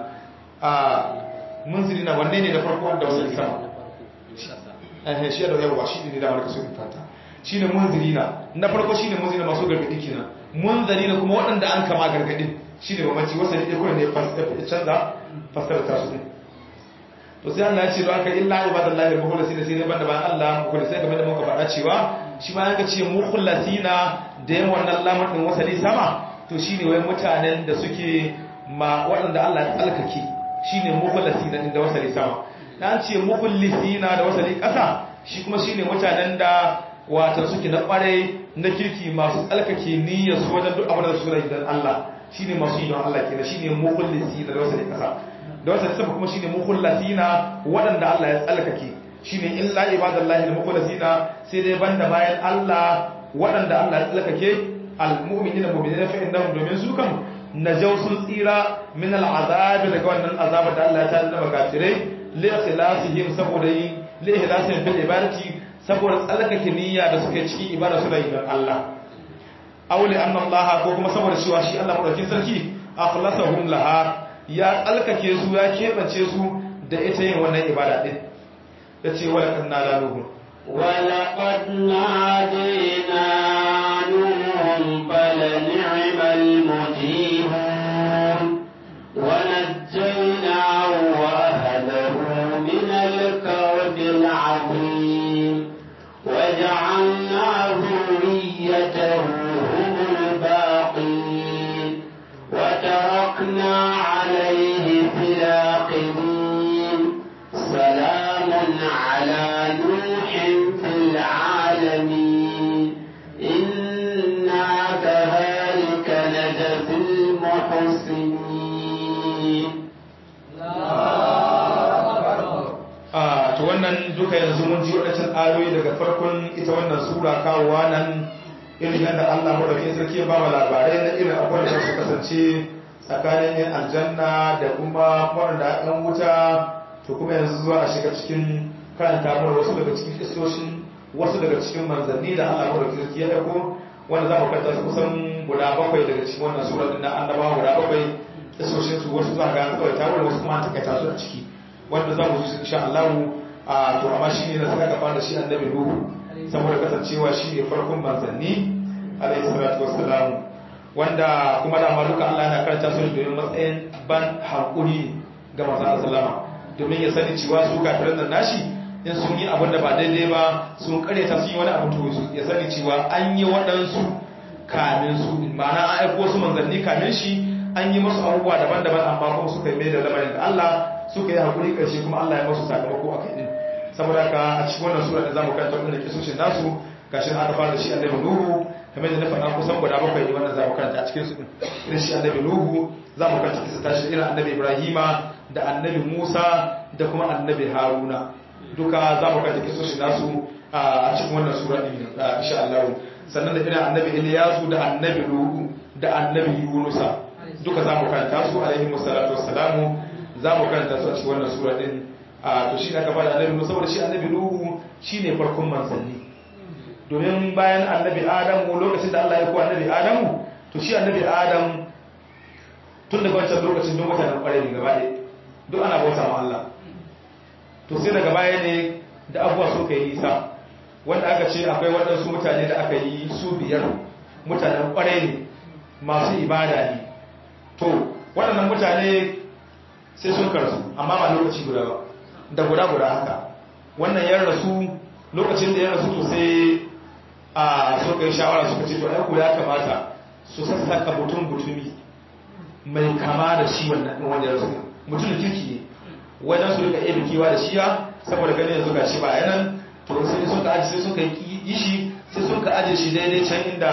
a munzirina wanne ne da farko da wasali sama eh shi da yawa shi ne da marka su fata shi ne munzirina na farko shi ne munzirina masu gargaɗi kenan munzirina kuma waɗanda an kama gargaɗin shi ne mamaci wasali ɗaya kuma ne ya canza fasara ta su ne to sai Allah ya ce don haka illa ibadallahi al-mukhlasina sai ne banda bayan Allah mukhlasai kamar da muka faɗa cewa shi ma yanka ce mukhlasina da yin wannan lamar din wasali sama to shine wai mutanen da suke ma waɗanda Allah ya tsalkake shine mukhlasina din da wasali sama dan ce mukhlisina da wasali ƙasa shi kuma shine mutanen da wata suke na ƙware na kirki masu tsalkake niyyar su wajen duk abin da su rai dan Allah shine masu yi don Allah kenan shine mukhlisina da wasali ƙasa da wata sama kuma shine mukhallasina waɗanda Allah ya tsalkake shine illa ibadallahi almukhallasina sai dai banda bayan Allah waɗanda Allah ya tsalkake almu'minina mu'minina fa innahum domin su kan najaw sun tsira min al'azab daga wannan azaba da Allah ya tada da makafirai li ikhlasihim saboda yin li ikhlasihim bil ibadati saboda tsalkake niyya da suke cikin ibada su da yin Allah aw li anna Allah ko kuma saboda cewa shi Allah madaukin sarki akhlasahum laha ya tsalkake su ya keɓance su da ita yin wannan ibada ɗin ya ce wala kan na laluhu ولقد نادينا نوح فلنعم المجيبون ونجيناه وأهله من duka yanzu mun ji waɗancan ayoyi daga farkon ita wannan sura kawowa nan irin yadda Allah madaukakin sarki ya ba mu labarai na irin abubuwan da su kasance tsakanin yin aljanna da kuma waɗanda ɗan wuta to kuma yanzu zuwa a shiga cikin karanta mana wasu daga cikin kistoshin wasu daga cikin manzanni da Allah madaukakin sarki ya aiko wanda za mu karanta su kusan guda bakwai daga cikin wannan sura din na annabawa guda bakwai kistoshin su wasu za ga kawai ta wasu kuma an takaita su a ciki wanda za mu ji su insha Allah a to amma shi ne na saka gaba da shi annabi Nuhu saboda kasancewa shi ne farkon manzanni alaihi salatu wassalam wanda kuma da duka Allah yana karanta su domin matsayin ban hankuri ga manzon sallama domin ya sani cewa su kafirin nan nashi in sun yi abin da ba daidai ba sun karyata sun yi wani abu to ya sani cewa an yi waɗansu kamin su ma'ana an aiko su manzanni kamin shi an yi masu abubuwa daban-daban amma kuma suka yi mai da lamarin da Allah suka yi hakuri ƙarshe kuma Allah ya masu sakamako a kai din saboda haka a cikin wannan sura da zamu karanta wannan kisoshin nasu gashi aka fara da shi annabi Nuhu kamar da na faɗa kusan guda bakwai ne wannan zamu karanta a cikin su din irin shi annabi Nuhu zamu karanta kisa tashi irin annabi Ibrahima da annabi Musa da kuma annabi Haruna duka zamu karanta kisoshin nasu a cikin wannan sura din insha Allah sannan da irin annabi Iliyasu da annabi Nuhu da annabi Yunusa duka zamu karanta su alaihi wassalatu wassalamu zamu karanta su a cikin wannan sura din a to shi aka bada annabi Nuhu saboda shi annabi Nuhu shine farkon manzanni domin bayan annabi Adamu lokacin da Allah ya ko annabi Adamu to shi annabi Adam tun daga wancan lokacin don mutanen kware ne gaba ɗaya duk ana bauta ma Allah to sai daga baya ne da abuwa so kai nisa wanda aka ce akwai waɗansu mutane da aka yi su biyar mutanen kware ne masu ibada ne to waɗannan mutane sai sun karsu amma ba lokaci guda ba da guda-guda haka wannan ya rasu lokacin da ya rasu to sai a suka yi shawara suka ce to aiko ya kamata su sassaka mutum butumi mai kama da shi wannan wanda ya rasu mutum da kirki ne wajen su rika iya bikewa da shiya saboda ganin yanzu ga shi ba yanan to sai suka aji sai suka yi shi sai suka aje shi daidai can inda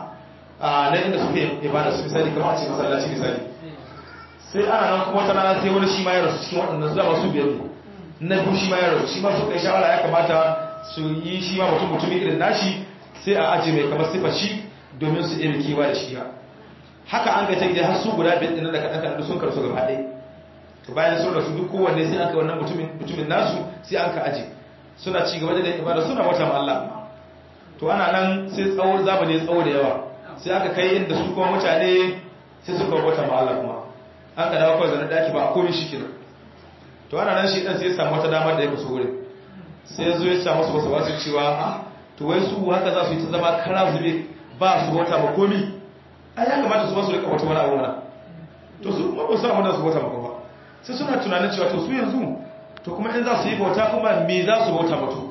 a nan inda suke ibada su misali kamar a ce masallaci misali sai ana nan kuma wata rana sai wani shi ma ya rasu cikin waɗannan zuwa masu biyar ne na biyu shi ma ya rasu shi ma suka yi shawara ya kamata su yi shi ma mutum mutumin irin nashi sai a aji mai kamar sifa shi domin su iya kewa da shi haka an ga ta gida har su guda biyar ɗin da kaɗan kaɗan sun karsu gaba ɗaya to bayan sun rasu duk kowanne sai an ka wannan mutumin nasu sai an ka aji suna ci gaba da ibada suna wata ma Allah to ana nan sai tsawo zamani tsawo da yawa sai aka kai inda su kuma mutane sai suka wata ma Allah kuma an ka dawo kawai zanen daki ba a komi shi kenan to ana nan shi dan sai ya samu wata damar da ya kaso wurin sai ya zo ya samu wasu wasu cewa a to wai su haka za su yi ta zama kara zube ba su wata ba komi a ya kamata su ba su rika wata wani abu mana to su kuma ba su samu da su wata ba kuma sai suna tunanin cewa to su yanzu to kuma in za su yi bauta kuma me za su bauta mutu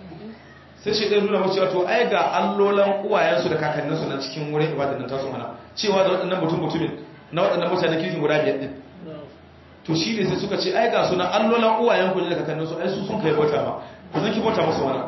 sai shi ɗaya nuna masu cewa to ai ga allolan uwayensu da kakanninsu na cikin wurin ibadar nan tasu mana cewa da waɗannan mutum mutumin na waɗannan mutane kirkin guda biyar ɗin to shi ne sai suka ce ai ga suna allolan uwayen ku da kakanninsu ai su sun kai bauta ma ku zan ki bauta musu wani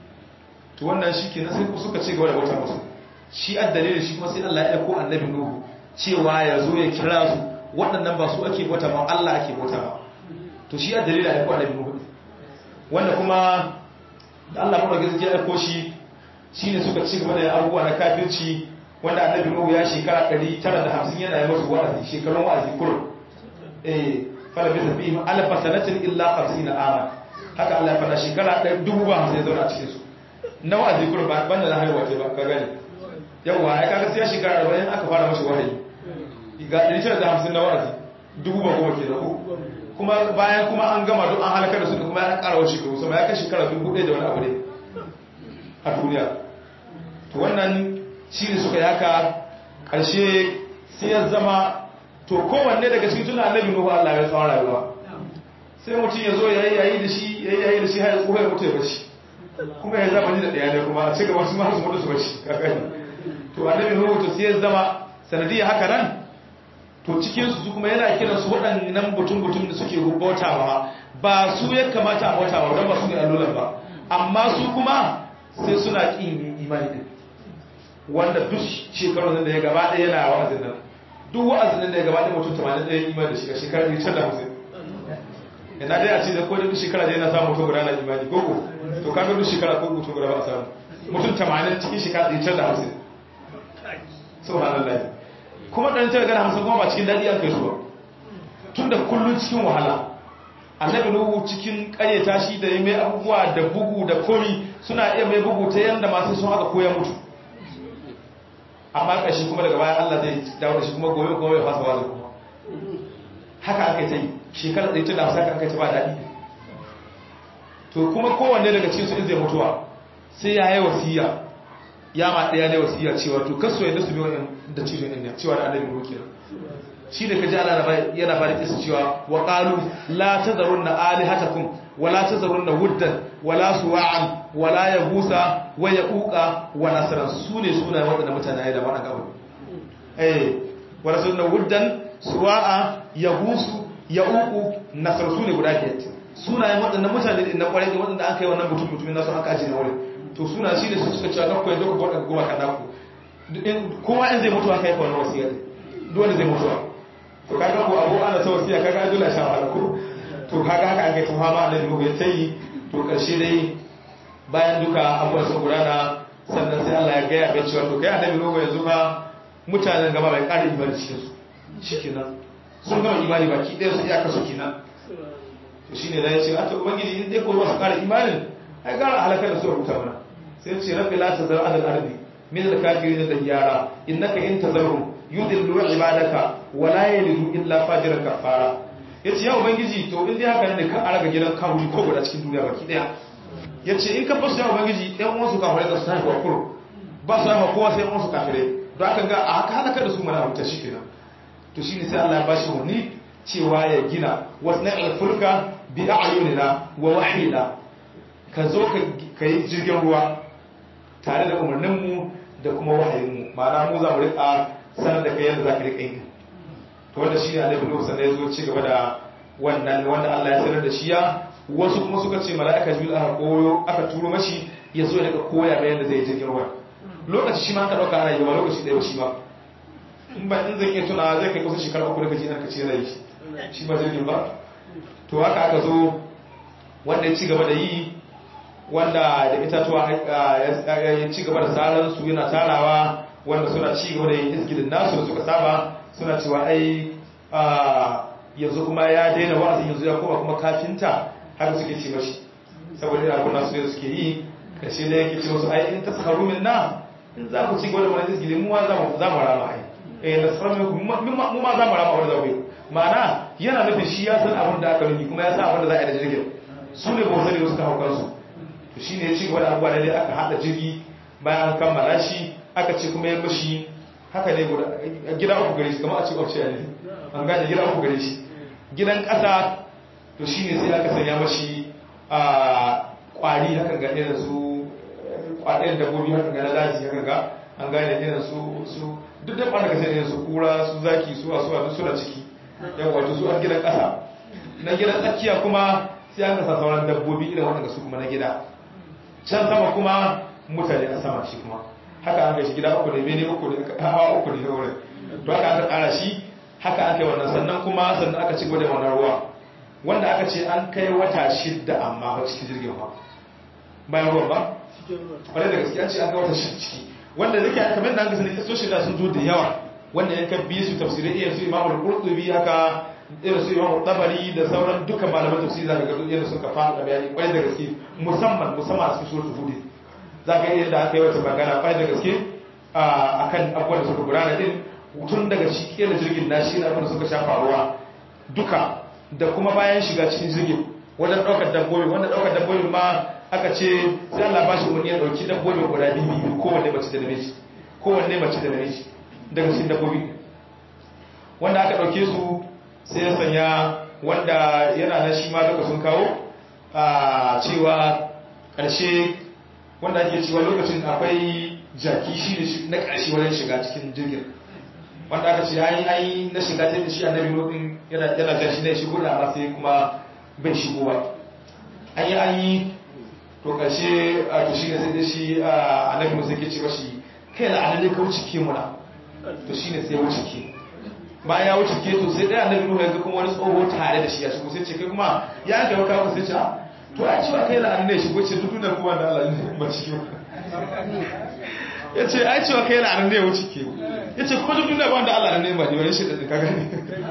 to wannan shi ke na sai suka ce gaba da bauta musu shi addalilin shi kuma sai Allah ya aiko annabi Nuhu cewa ya zo ya kira su waɗannan ba su ake bauta ma Allah ake bauta ma to shi addalilin ya aiko annabi Nuhu wanda kuma da Allah mara gaske ya aiko shi shine suka ci gaba da abubuwa na kafirci wanda annabi Nuhu ya shekara 950 yana yi musu wa'azi shekarun wa'azi kullum eh fala bi tabi alfa sanatin illa 50 ama haka Allah ya fada shekara 1050 ya zauna a cikin su na wa'azi kullum ba banda na haihuwa ce ba ka gani yawa ai kaga sai ya shekara 40 aka fara mashi wahayi ga 950 na wa'azi dubu ba goma ke da ku kuma bayan kuma an gama duk an halaka da su kuma ya ƙara wa shekaru sama ya kai shekara dubu ɗaya da wani abu ne a duniya to wannan shi ne suka yaka ƙarshe sai ya zama to kowanne daga cikin tuna annabi nuhu Allah ya tsawon rayuwa sai mutum ya zo ya yi yayi da shi ya yi yayi da shi har ya tsoho ya mutu ya bashi kuma ya zama ni da ɗaya ne kuma a cikin wasu masu mutu su bashi to annabi nuhu to sai ya zama sanadiyar haka nan to cikinsu su kuma yana kiran su waɗannan butun-butun da suke bautawa ba su ya kamata a bautawa don ba su ne allolan ba amma su kuma sai suna ƙin imani din wanda duk shekarun da ya gaba ɗaya yana wa'azin nan duk wa'azin da ya gaba ɗaya mutum 81 imani da shiga shekarar da can da musu ina dai a ce da ko da duk shekara dai na samu mutum guda na imani ko ko to kaga duk shekara ko mutum guda ba a samu mutum 80 cikin shekara ɗaya can da hamsin subhanallah kuma ɗan can gana hamsin kuma ba cikin daɗi an kai su ba tun da kullum cikin wahala annabi nuhu cikin ƙaryata shi da ya mai abubuwa da bugu da komi suna iya mai bugu ta yanda masu sun haka koya mutu amma ƙashi kuma daga bayan Allah zai dawo da shi kuma gobe kuma ya fasa wazo kuma haka aka yi ta yi shekara ɗaya tun da hausa aka yi ta ba daɗi to kuma kowanne daga cikin su in zai mutuwa sai ya yi wasiya ya ma ɗaya ne wasiya cewa to kaso yadda su biyo da cikin ɗin cewa da annabi ruki shi da kaji Allah yana fara kisa cewa wa qalu la tazarunna alihatakum wa la tazarunna wuddan wa la suwa'an wa la yabusa wa yaquqa wa nasran sune sunayen wadannan mutane da wannan gaba eh wa rasulna wuddan suwa'a yabusu yaququ nasr sune guda ke sunayen wadannan mutane din na kwarai da wadanda aka yi wannan mutum mutumin nasu aka aje na wurin to suna shi ne su suka cewa kakku yadda ku goma goma kan naku kowa in zai mutuwa kai ka wannan wasiya dole zai mutuwa to kaga ko abu ana ta wasiya kaga dole sha wahala ko to kaga haka an kai ta fama annabi Nuhu ya tayi to karshe dai bayan duka abubuwan sun gudana sannan sai Allah ya gaya bai cewa to kai annabi Nuhu yanzu fa mutanen gaba bai ƙara imani cikin su shikenan sun gama imani baki ɗaya su iyaka su kenan to shine da ya ce a to ubangiji in dai ko ba su ƙara imanin ai gara halakar da su rubuta mana sai ce rabbi la tazar ala al-ardi min al-kafirin da yara innaka in tazarhum yudillu ibadaka wa la yalidu illa fajiran kafara yace ya ubangiji to in dai haka ne ka araga gidan kawuri ko guda cikin duniya baki daya yace in ka basu ya ubangiji ɗan uwansu kafirai da su tafi wa kuro ba su haifa kowa sai uwansu kafirai don haka ga a haka halaka da su mana rubuta shi kenan to shine sai Allah ya bashi wani cewa ya gina wasna'il fulka bi a'yunina wa wahyina ka zo ka yi jirgin ruwa tare da umarninmu da kuma wahayinmu ma'ana mu za mu rika sanar da kai yadda za ka rika yi to wanda shi ne annabi nuhu sannan ya zo ci gaba da wannan wanda Allah ya sanar da shi ya wasu kuma suka ce mala'ika jibril aka koyo aka turo mashi ya zo ya rika koya bayan da zai yi jirgin ruwa lokaci shi ma ka dauka ana yi ba lokaci ɗaya shi ba in ba in zan iya tuna zai kai kusa shekara uku da kaji ina kace yana yi shi ba jirgin ba to haka aka zo wanda ya ci gaba da yi wanda da itatuwa ya ci gaba da tsarar su yana tarawa wanda suna ci gaba da yin izgidin nasu da suka saba suna cewa ai yanzu kuma ya daina wa'azin yanzu ya koma kuma kafinta haka suke ce mashi saboda yana kuna su ne suke yi kashe da yake ce wasu ai in ta tsakaru min na in za ku ci gaba da wani izgidin mu ma za mu rama ai eh na tsakaru min mu ma za mu rama wani zaɓe ma'ana yana nufin shi ya san abin da aka nufi kuma ya san abin da za a yi da jirgin su ne ba sani wasu ka hau kansu to shi ne ya ci gaba da abubuwa da dai aka haɗa jirgi bayan an kammala shi aka ce kuma ya mashi haka ne guda gida uku gare shi kamar a ce ƙwace ne an gane gida uku gare shi gidan ƙasa to shi ne sai aka sanya mashi a ƙwari haka ga irin su ƙwaɗayen dabbobi haka ga na daji haka ga an gane irin su su duk da ɓanda ka sai irin su kura su zaki su wasu duk suna ciki yan wato su a gidan ƙasa na gidan tsakiya kuma sai aka sa sauran dabbobi irin waɗanda su kuma na gida can sama kuma mutane a sama shi kuma haka aka shi gida uku ne bene uku ne hawa uku ne wurin to haka aka kara shi haka aka yi wannan sannan kuma sannan aka ci gaba da wannan ruwa wanda aka ce an kai wata shidda amma ba cikin jirgin ba bayan ruwan ba kwarai da gaskiya ce an kai wata shidda ciki wanda zai kai kamar da an gasa ne kaso shida sun zo da yawa wanda yanka biyu su tafsirai iya su imamul qurtubi haka irin su imamu tabari da sauran dukkan malaman tafsiri zaka ga irin suka fara da bayani kwarai da gaske musamman musamman a cikin suratul hud zaka ga yadda aka yi wata magana kwarai da gaske akan abubuwan da suka gudana din tun daga shi kera jirgin na shi abin da suka shafa ruwa duka da kuma bayan shiga cikin jirgin wajen daukar dabbobi wanda daukar dabbobi ma aka ce sai Allah ba shi wani ya dauki dabbobi guda biyu biyu kowanne mace da namiji kowanne mace da namiji daga cikin dabbobi wanda aka dauke su sai ya sanya wanda yana na shi ma duka sun kawo a cewa ƙarshe wanda ake cewa lokacin akwai jaki shi ne na ƙarshe wajen shiga cikin jirgin wanda aka ce ayi ayi na shiga sai da shi annabi lokacin yana yana jan shi ne shigo da amma sai kuma bai shigo ba ayi ayi to ƙarshe a to shi ne sai da shi annabi musa ke ce mashi kai la annabi ka wuce ke muna to shi ne sai wuce ke bayan ya wuce keto sai ɗaya annabi nuhu ya ga kuma wani tsoho tare da shi ya shigo sai ce kai kuma ya aka yau kawo sai ce a to a cewa kai la'an ne shigo ce duk dunar kuma da Allah ne ba shi ya ce ai cewa kai la'an ne ya wuce ke ya ce kuma duk dunar ba da Allah ne ba ne wani shi da ka gani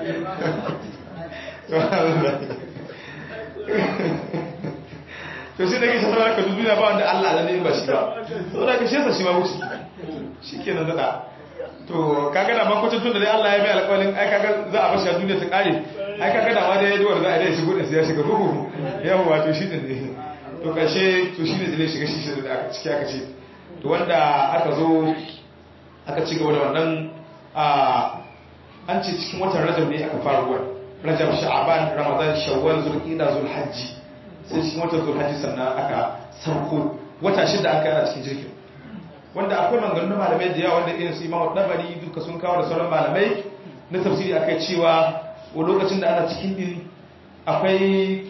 to sai da ke shafar ka duk duniya ba wanda Allah ne ba shi ba saboda ka shesa shi ma wuce shi ke nan daɗa to kaga da makwacin tun da dai Allah ya mai alƙawalin ai kaga za a bashi a duniya ta ƙare ai kaga da ma da ya duwar za a dai shigo da sai ya shiga bugu yawa wato shi din ne to ƙarshe to shi ne zai shiga shi shi da aka ciki aka ce to wanda aka zo aka ci gaba da wannan an ce cikin watan rajab ne aka fara ruwan rajab sha'aban ramadan shawwal zulqa'da zulhajji sai cikin watan zulhajji sannan aka sauko wata shida aka yana cikin jirgin wanda akwai maganganun malamai da yawa wanda irin su imamu dabari duka sun kawo da sauran malamai na tafsiri akai cewa wa lokacin da ana cikin din akwai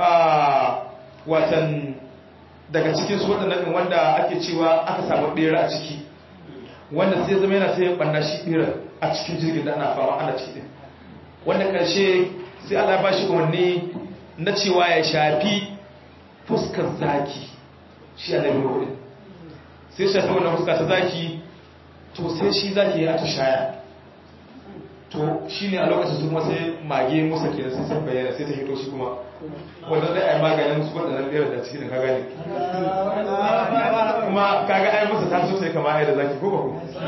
watan daga cikin su waɗannan wanda ake cewa aka samu ɗera a ciki wanda sai zama yana sai ɓanna shi ɗera a cikin jirgin da ana fama ana ciki wanda ƙarshe sai Allah ya ba shi umarni na cewa ya shafi fuskar zaki shi a nabi hudu sai shafi wannan fuska ta zaki to sai shi zaki ya tushaya to shi ne a lokacin su kuma sai mage musa ke sai sai bayyana sai ta hito shi kuma wanda zai ai maganin su waɗannan ɗaya da cikin ka gane kuma kaga ai musa ta so sai kama ai da zaki ko ba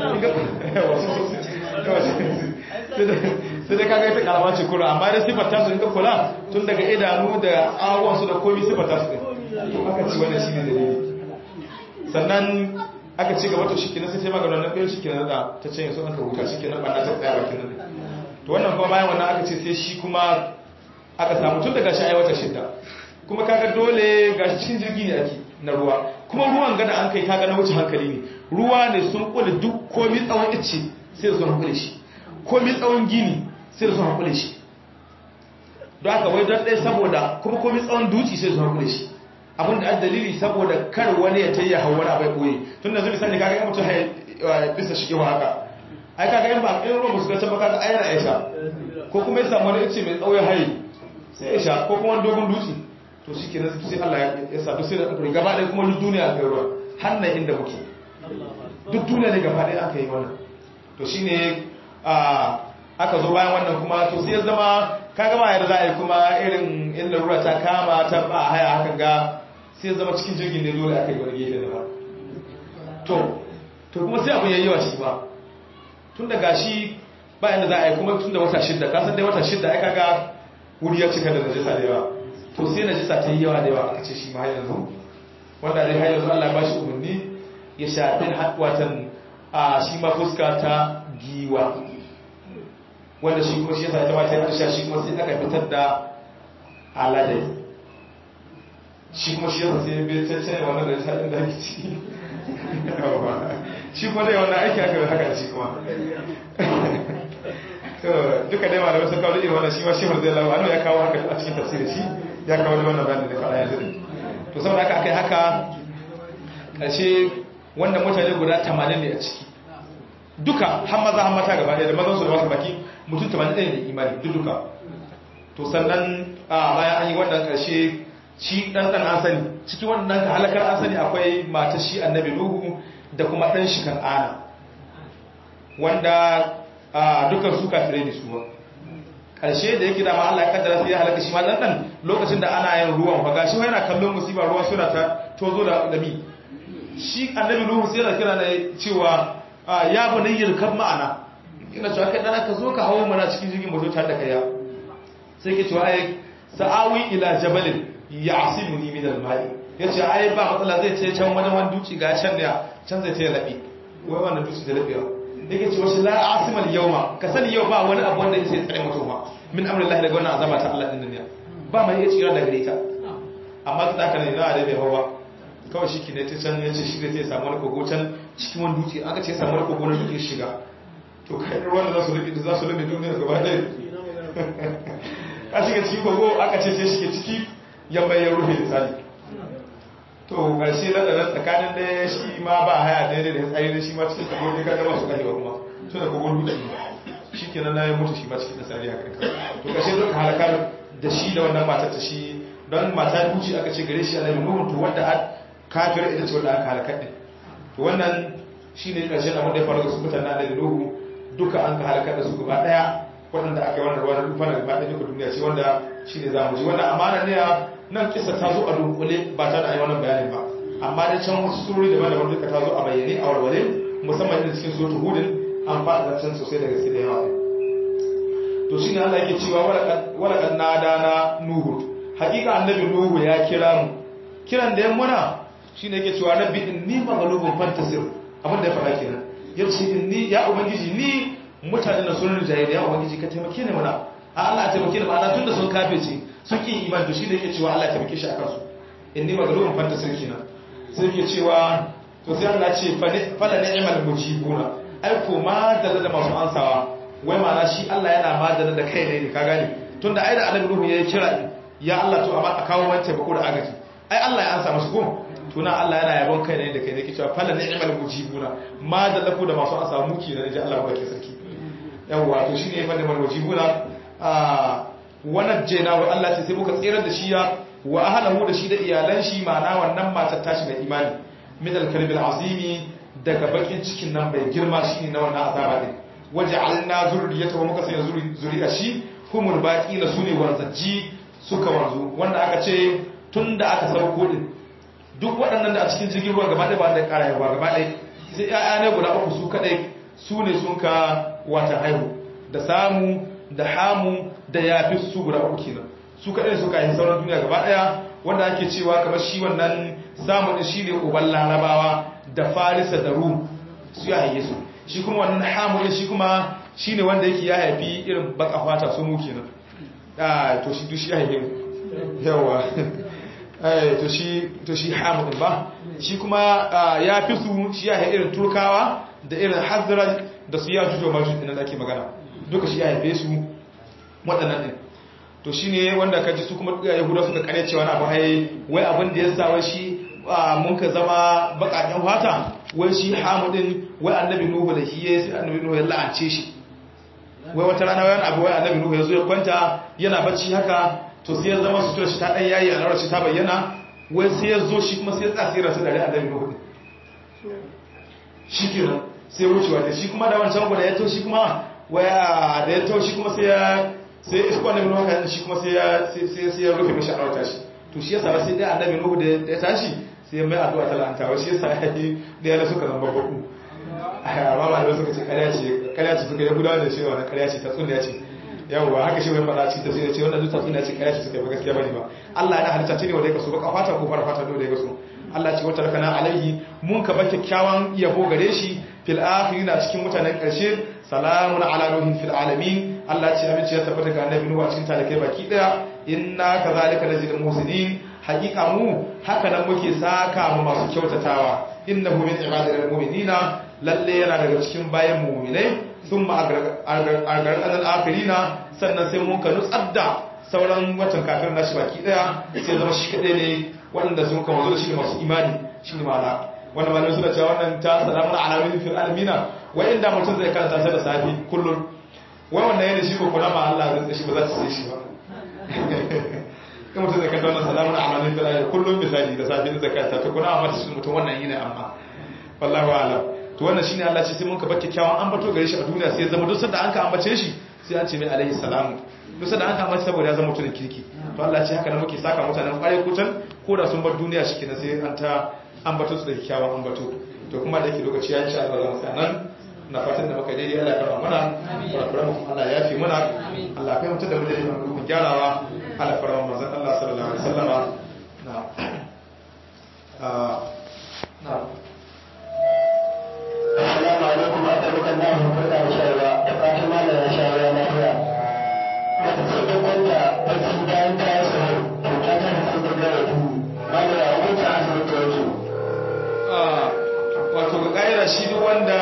ko sai dai kaga ita karama ce kura amma dai sifar tasu in ka kula tun daga idanu da awon su da komi sifar tasu ne to aka ci wannan shine dalili sannan aka ci gaba to shikenan sai sai magana nan ɗaya shikenan da ta ce so an ka huta shikenan ba na ta tsaya bakin nan to wannan kuma bayan wannan aka ce sai shi kuma aka samu tun daga shi ai wata shidda kuma kaga dole gashi cikin jirgi ne ake na ruwa kuma ruwan gada an kai kaga na wuce hankali ne ruwa ne sun kula duk komi tsawon ice sai sun kula shi komi tsawon gini sai da su haƙule shi don haka wai don ɗaya saboda kuma komi tsawon duci sai su haƙule shi abinda an dalili saboda kar wani ya ta yi hawar abai ɓoye tun da zai sani kaga yan mutum haya bisa shi kewa haka ai kaga yan ba in ruwan musu gacin ba kaga ai yana ya sha ko kuma ya samu wani ice mai tsawon haye sai ya sha ko kuma wani dogon duci to shi kenan sai Allah ya sa duk sai da ɗaukar gaba ɗaya kuma duk duniya aka yi ruwa hannun inda muke duk duniya ne gaba ɗaya aka yi wannan to shine aka zo bayan wannan kuma to sai ya zama ka gama yadda za a yi kuma irin in larura ta kama ta ba haya hakan ga sai ya zama cikin jirgin ne dole aka yi wani gefe da ba to to kuma sai abin yayi yawa shi ba tun da gashi ba yadda za a yi kuma tun da wata shidda ka san dai wata shidda ai kaga wuri ya cika da najisa da yawa to sai najisa ta yi yawa da yawa aka ce shi ma yanzu wanda dai har yanzu Allah ya bashi umarni ya shafi watan a shi ma fuska ta giwa wanda shi kuma shi yasa ita mata yadda shi kuma sai aka fitar da aladai shi kuma shi yasa sai bai cancane wannan da ta inda ake ci shi kuma dai wannan aiki aka haka shi kuma duka dai malamai sun kawo irin wannan shi ma shi marzai lawa anu ya kawo haka a cikin tafsirin shi ya kawo da wannan bayanin da faɗa yanzu to saboda haka aka yi haka ƙarshe wannan mutane guda 80 ne a ciki duka har maza har mata gaba ɗaya da mazan su da wasu baki mutum 80 ne da imani duk duka to sannan a bayan an yi wannan ƙarshe shi ɗan ɗan an sani cikin wannan ka halakar an sani akwai mata shi annabi nuhu da kuma ɗan shi kan'ana wanda dukkan su kafirai ne su ba ƙarshe da yake dama Allah ya kaddara sai ya halaka shi ma ɗan ɗan lokacin da ana yin ruwan fa gashi yana kallon musiba ruwa suna ta tozo da dami shi annabi nuhu sai yana kira ne cewa ya bani yirkan ma'ana ina cewa kai dana ka zo ka hawo mana cikin jirgin mutum tare da kaya sai ke cewa ai sa'awi ila jabalin ya'simuni min al-ma'i yace ai ba matsala zai ce can wajen wani duci ga can da can zai ta labi wai wannan duci da labewa yake cewa shi la asimal yawma ka sani yau ba wani abu wanda yake tsare mutum ba min amrillahi daga wannan azaba ta Allah din ne ba mai iya tsira daga ita amma da haka ne na da bai hawa kawai shi ki ne ta can yace shi zai samu wani kogo can cikin wani duci aka ce samu wani kogo na duki shiga to kai ruwan da za su rufe za su rufe duniyar gaba ɗaya a shiga ciki kogo aka ce sai shige ciki yamma ya rufe misali to ƙarshe na da tsakanin da shi ma ba haya daidai da tsari da shi ma cikin kogo ne kaga masu karewa kuma to da kogon dutse shikenan na ya mutu shi ma cikin nasari haka to kashe duka halakar da shi da wannan matar ta shi don mata duci aka ce gare shi annabi nuhu to wanda kafir ita ce wanda aka halakar din to wannan shine karshen abin da ya faru da su mutanen annabi nuhu duka an ka halakar da su gaba daya waɗanda aka yi wannan ruwan rufa na gaba ɗaya duka duniya ce wanda shine za mu ji wannan amana ne nan kisa ta zo a dunkule ba ta da yi wannan bayanin ba amma da can wasu surori daban-daban duka ta zo a bayyane a warware musamman da cikin suratul hudin an faɗa zancen sosai da gaske da yawa to shine Allah yake cewa walakan nadana nuhu hakika annabi nuhu ya kira mu kiran da ya muna shine yake cewa rabbi inni maghlubun fantasir abin da ya faɗa kenan yace inni ya ubangiji ni mutanen da sunan jahiliya ya ubangiji ka taimake ni muna a Allah ya taimake ni ma'ana tunda sun kafirce sun ki iman to shine yake cewa Allah ya taimake shi akan su inni maghlubun fantasir kenan sai yake cewa to sai Allah ce fala ni'mal mujibuna ai ko ma da da masu ansawa wai mana shi Allah yana madana da kai ne ka gane tunda ai da annabi Nuhu ya kira ya Allah to amma a kawo wance bako da agaji ai Allah ya ansa masu ko tuna Allah yana yabon kai ne da kai ne ke cewa fala ni'mal mujibuna ma da lafu da masu ansawa muki ne da Allah ba ke sarki yawa to shine fa da mujibuna a wannan jena wa Allah ce sai muka tsirar da shi ya wa ahlahu da shi da iyalan shi ma'ana wannan matar tashi mai imani min al-kalbil azimi daga bakin cikin nan bai girma shine na wannan azaba din waja'alna zurriyatahu muka sanya zuriya shi humul baqina sune wanzaji suka wanzu wanda aka ce tunda aka sauko din duk waɗannan da a cikin jirgin ruwa gaba ɗaya ba da ƙara yawa gaba ɗaya sai ƴaƴa ne guda uku su kaɗai su ne sun ka wata haihu da samu da hamu da yafi su guda uku kenan su kaɗai suka yi sauran duniya gaba ɗaya wanda ake cewa kamar shi wannan samu ɗin shi ne uban larabawa da farisa da rum su ya haife su shi kuma wannan hamulin shi kuma shi ne wanda yake ya haifi irin baka fata su mu kenan to shi dushi ya haife yawa to shi to shi hamulin ba shi kuma ya fi su shi ya haifi irin turkawa da irin hazara da su ya jujo majus ɗin da ake magana duka shi ya haife su waɗannan ɗin to shi ne wanda ka ji su kuma yahuda suka kare cewa na bahaye wai abin da ya sa wai shi mun ka zama bakaken fata wai shi hamudin wai annabi nuhu da shi ya sai annabi nuhu ya la'ance shi wai wata rana wani abu wai annabi nuhu ya zo ya kwanta yana bacci haka to sai ya zama sutura shi ta dan yayi a shi ta bayyana wai sai ya zo shi kuma sai ya tsasira su dare annabi nuhu shi kenan sai wucewa da shi kuma da wancan gwada ya to shi kuma waya da ya to shi kuma sai ya sai isko annabi nuhu kan shi kuma sai ya sai ya rufe mishi arauta shi to shi yasa sai dai annabi nuhu da ya tashi sai mai addu'a ta la'anta wa shi yasa yayi da yana suka zama babu amma ba da suka ce ƙarya ce ƙarya ce suka yi gudawa da cewa na ƙarya ce ta tsunniya ce yawwa haka shi wani faɗa cikin tafsiri ce wannan duk tsunniya ce ƙarya ce suka yi ba gaskiya bane ba Allah ya halitta ce ne wanda ya kaso baka fata ko fara fata dole ya kaso Allah ce wata rakana alaihi mun ka ba kyakkyawan yabo gare shi fil akhirin a cikin mutanen ƙarshe salamun ala nuhin fil alamin Allah ce amince ya tabbata ga annabi nuhu a cikin talakai baki daya inna kazalika najzil muhsinin hakika mu haka nan muke saka mu masu kyautatawa innahu min ibadil mu'minina lalle yana daga cikin bayan mu'minai thumma agarqal akhirina sannan sai mun ka nutsar da sauran watan kafin nashi baki daya sai zama shi kadai ne wanda sun ka wazo shi masu imani shi ne ma'ana wannan malamin suna cewa wannan ta salamun alamin fil alamina wa inda mutum zai karanta sai da safi kullum wai wannan yana shi ko kuma ma Allah zai shi ba za ta sai shi ba kan mutum zai kanta wannan salamun amalin fil alamina kullum misali da safi zai karanta to kuna amma shi mutum wannan yana amma wallahu a'lam to wannan shine Allah ce sai mun ka bar kyakkyawan ambato gare shi a duniya sai ya zama duk sanda an ka ambace shi sai an ce mai alaihi salamu duk sanda an ka ambace saboda ya zama mutumin kirki to Allah ce haka ne muke saka mutanen kwarai kutan ko da sun bar duniya shi kenan sai an ta ambato su da kyakkyawan ambato to kuma da yake lokaci ya ci Allah zama nan na fatan da muka daidai Allah karama mana kurakuran mu Allah ya fi mana Allah kai mutum da mu daidai mu gyarawa Allah fara manzon Allah sallallahu alaihi wasallama na na Assalamu alaikum wa rahmatullahi wa barakatuh. Da fatan malam ya sha ruwa lafiya. Wata ce ta kwanta barci bayan ta yi sahur, to ta ta da sun gaggawa tuhu. Malam ya hukunta asibiti yake. wato ga ƙa'ira shi duk wanda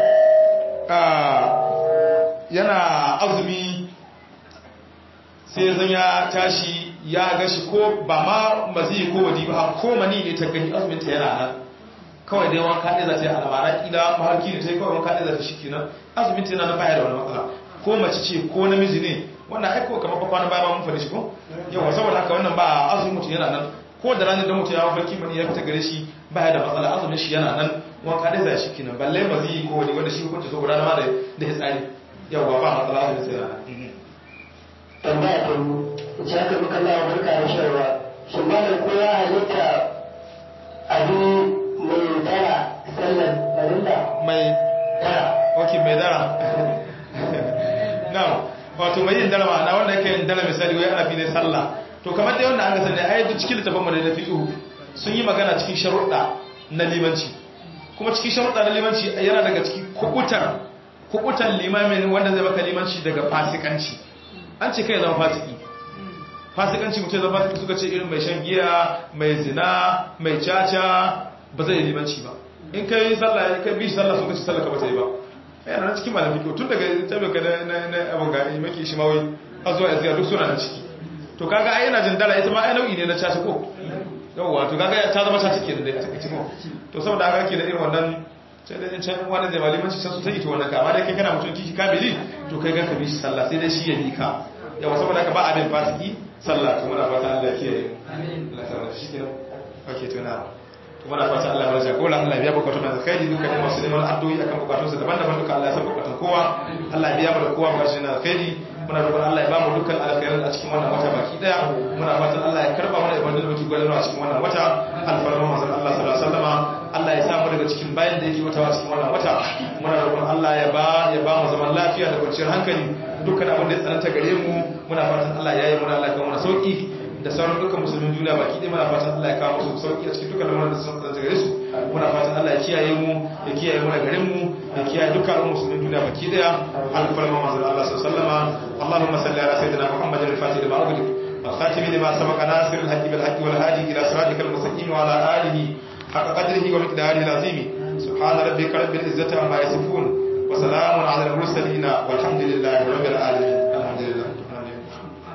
yana azumi sai zan ya tashi ya gashi ko ba ma mazi ko wadi ba ko mani ne ta gani azumin ta yana nan kawai dai wanka ne za ta yi al'amara kila maharki ne ta yi kawai wanka ne za ta shi kenan azumin ta yana nan baya da wani matsala ko mace ce ko namiji ne wannan aiko kamar kwanan baya ba mun faɗi shi ko yawa saboda haka wannan ba azumi mutum yana nan ko da ranar da mutum ya mafarki mani ya fita gare shi ba ya da matsala azumin shi yana nan wanka dai za shi kinan balle ba zai yi ko wani wanda shi hukunci so gudanar ma da ya tsari yawa ba matsala azumin sai yana tambaya ta yi ce aka muka lawa barka da shawarwa shi malam ko ya halitta abin mai dara sallar farilla mai dara ok mai dara na wato mai yin dara ma'ana wanda yake yin dara misali wai ana fi ne sallah to kamar dai wanda an ga sani ai duk cikin littafin mu da na fiqhu sun yi magana cikin sharuɗa na limanci kuma cikin sharuɗa na limanci yana daga cikin kubutar kubutar limamin wanda zai baka limanci daga fasikanci an ce kai zama fasiki fasikanci mutum zama fasiki suka ce irin mai shan giya mai zina mai caca ba zai yi limanci ba in ka yi sallah ka bi sallah suka ce sallah ka ba ta yi ba yana nan cikin malam fiqh tun daga tabbaka na na abun ga maki shi mawai har zuwa yanzu duk suna nan ciki to kaga ai yana jin dala ita ma ai nau'i ne na caca ko yawwa to kaga ta zama caca kenan da ta kace ko to saboda haka ake da irin wannan sai dai can wannan da malimanci sai su ta yi to wannan ka amma dai kai kana mutum kiki kamili to kai ga ka bi shi sallah sai dai shi ya bi ka yawa saboda haka ba abin fasiki sallah to muna fata Allah ya kiyaye amin Allah ya shi kenan okay to na to muna fata Allah ya jagora Allah ya biya bukatun da kai duka da masu neman addu'o'i akan bukatun su daban-daban duka Allah ya san bukatun kowa Allah ya biya mu da kowa bukatun da kai muna roƙon Allah ya bamu dukkan alkhairin a cikin wannan wata baki daya muna fatan Allah ya karba mana ibadun da muke gudanarwa a cikin wannan wata alfarma manzon Allah sallallahu alaihi wasallama Allah ya samu daga cikin bayan da yake wata a cikin wannan wata muna roƙon Allah ya ba ya ba mu zaman lafiya da kwanciyar hankali dukkan abin da ya tsananta gare mu muna fatan Allah ya yi muna Allah ya kawo mana sauki da sauran dukkan musulmin duniya baki ɗaya muna fatan Allah ya kawo musu sauki a cikin dukkan lamarin da sun tsananta gare su muna fatan Allah ya kiyaye mu ya kiyaye mu da garin mu ya kiyaye dukkan musulmin duniya baki ɗaya alfarma manzon Allah sallallahu alaihi wasallama Allahumma salli ala sayyidina Muhammadin al-Fatih lima ughliq والخاتم لما سبق ناصر الحق بالحق والهادي إلى صراطك المستقيم وعلى آله حق قدره ومقداره العظيم سبحان ربك رب العزة عما يصفون وسلام على المرسلين والحمد لله رب العالمين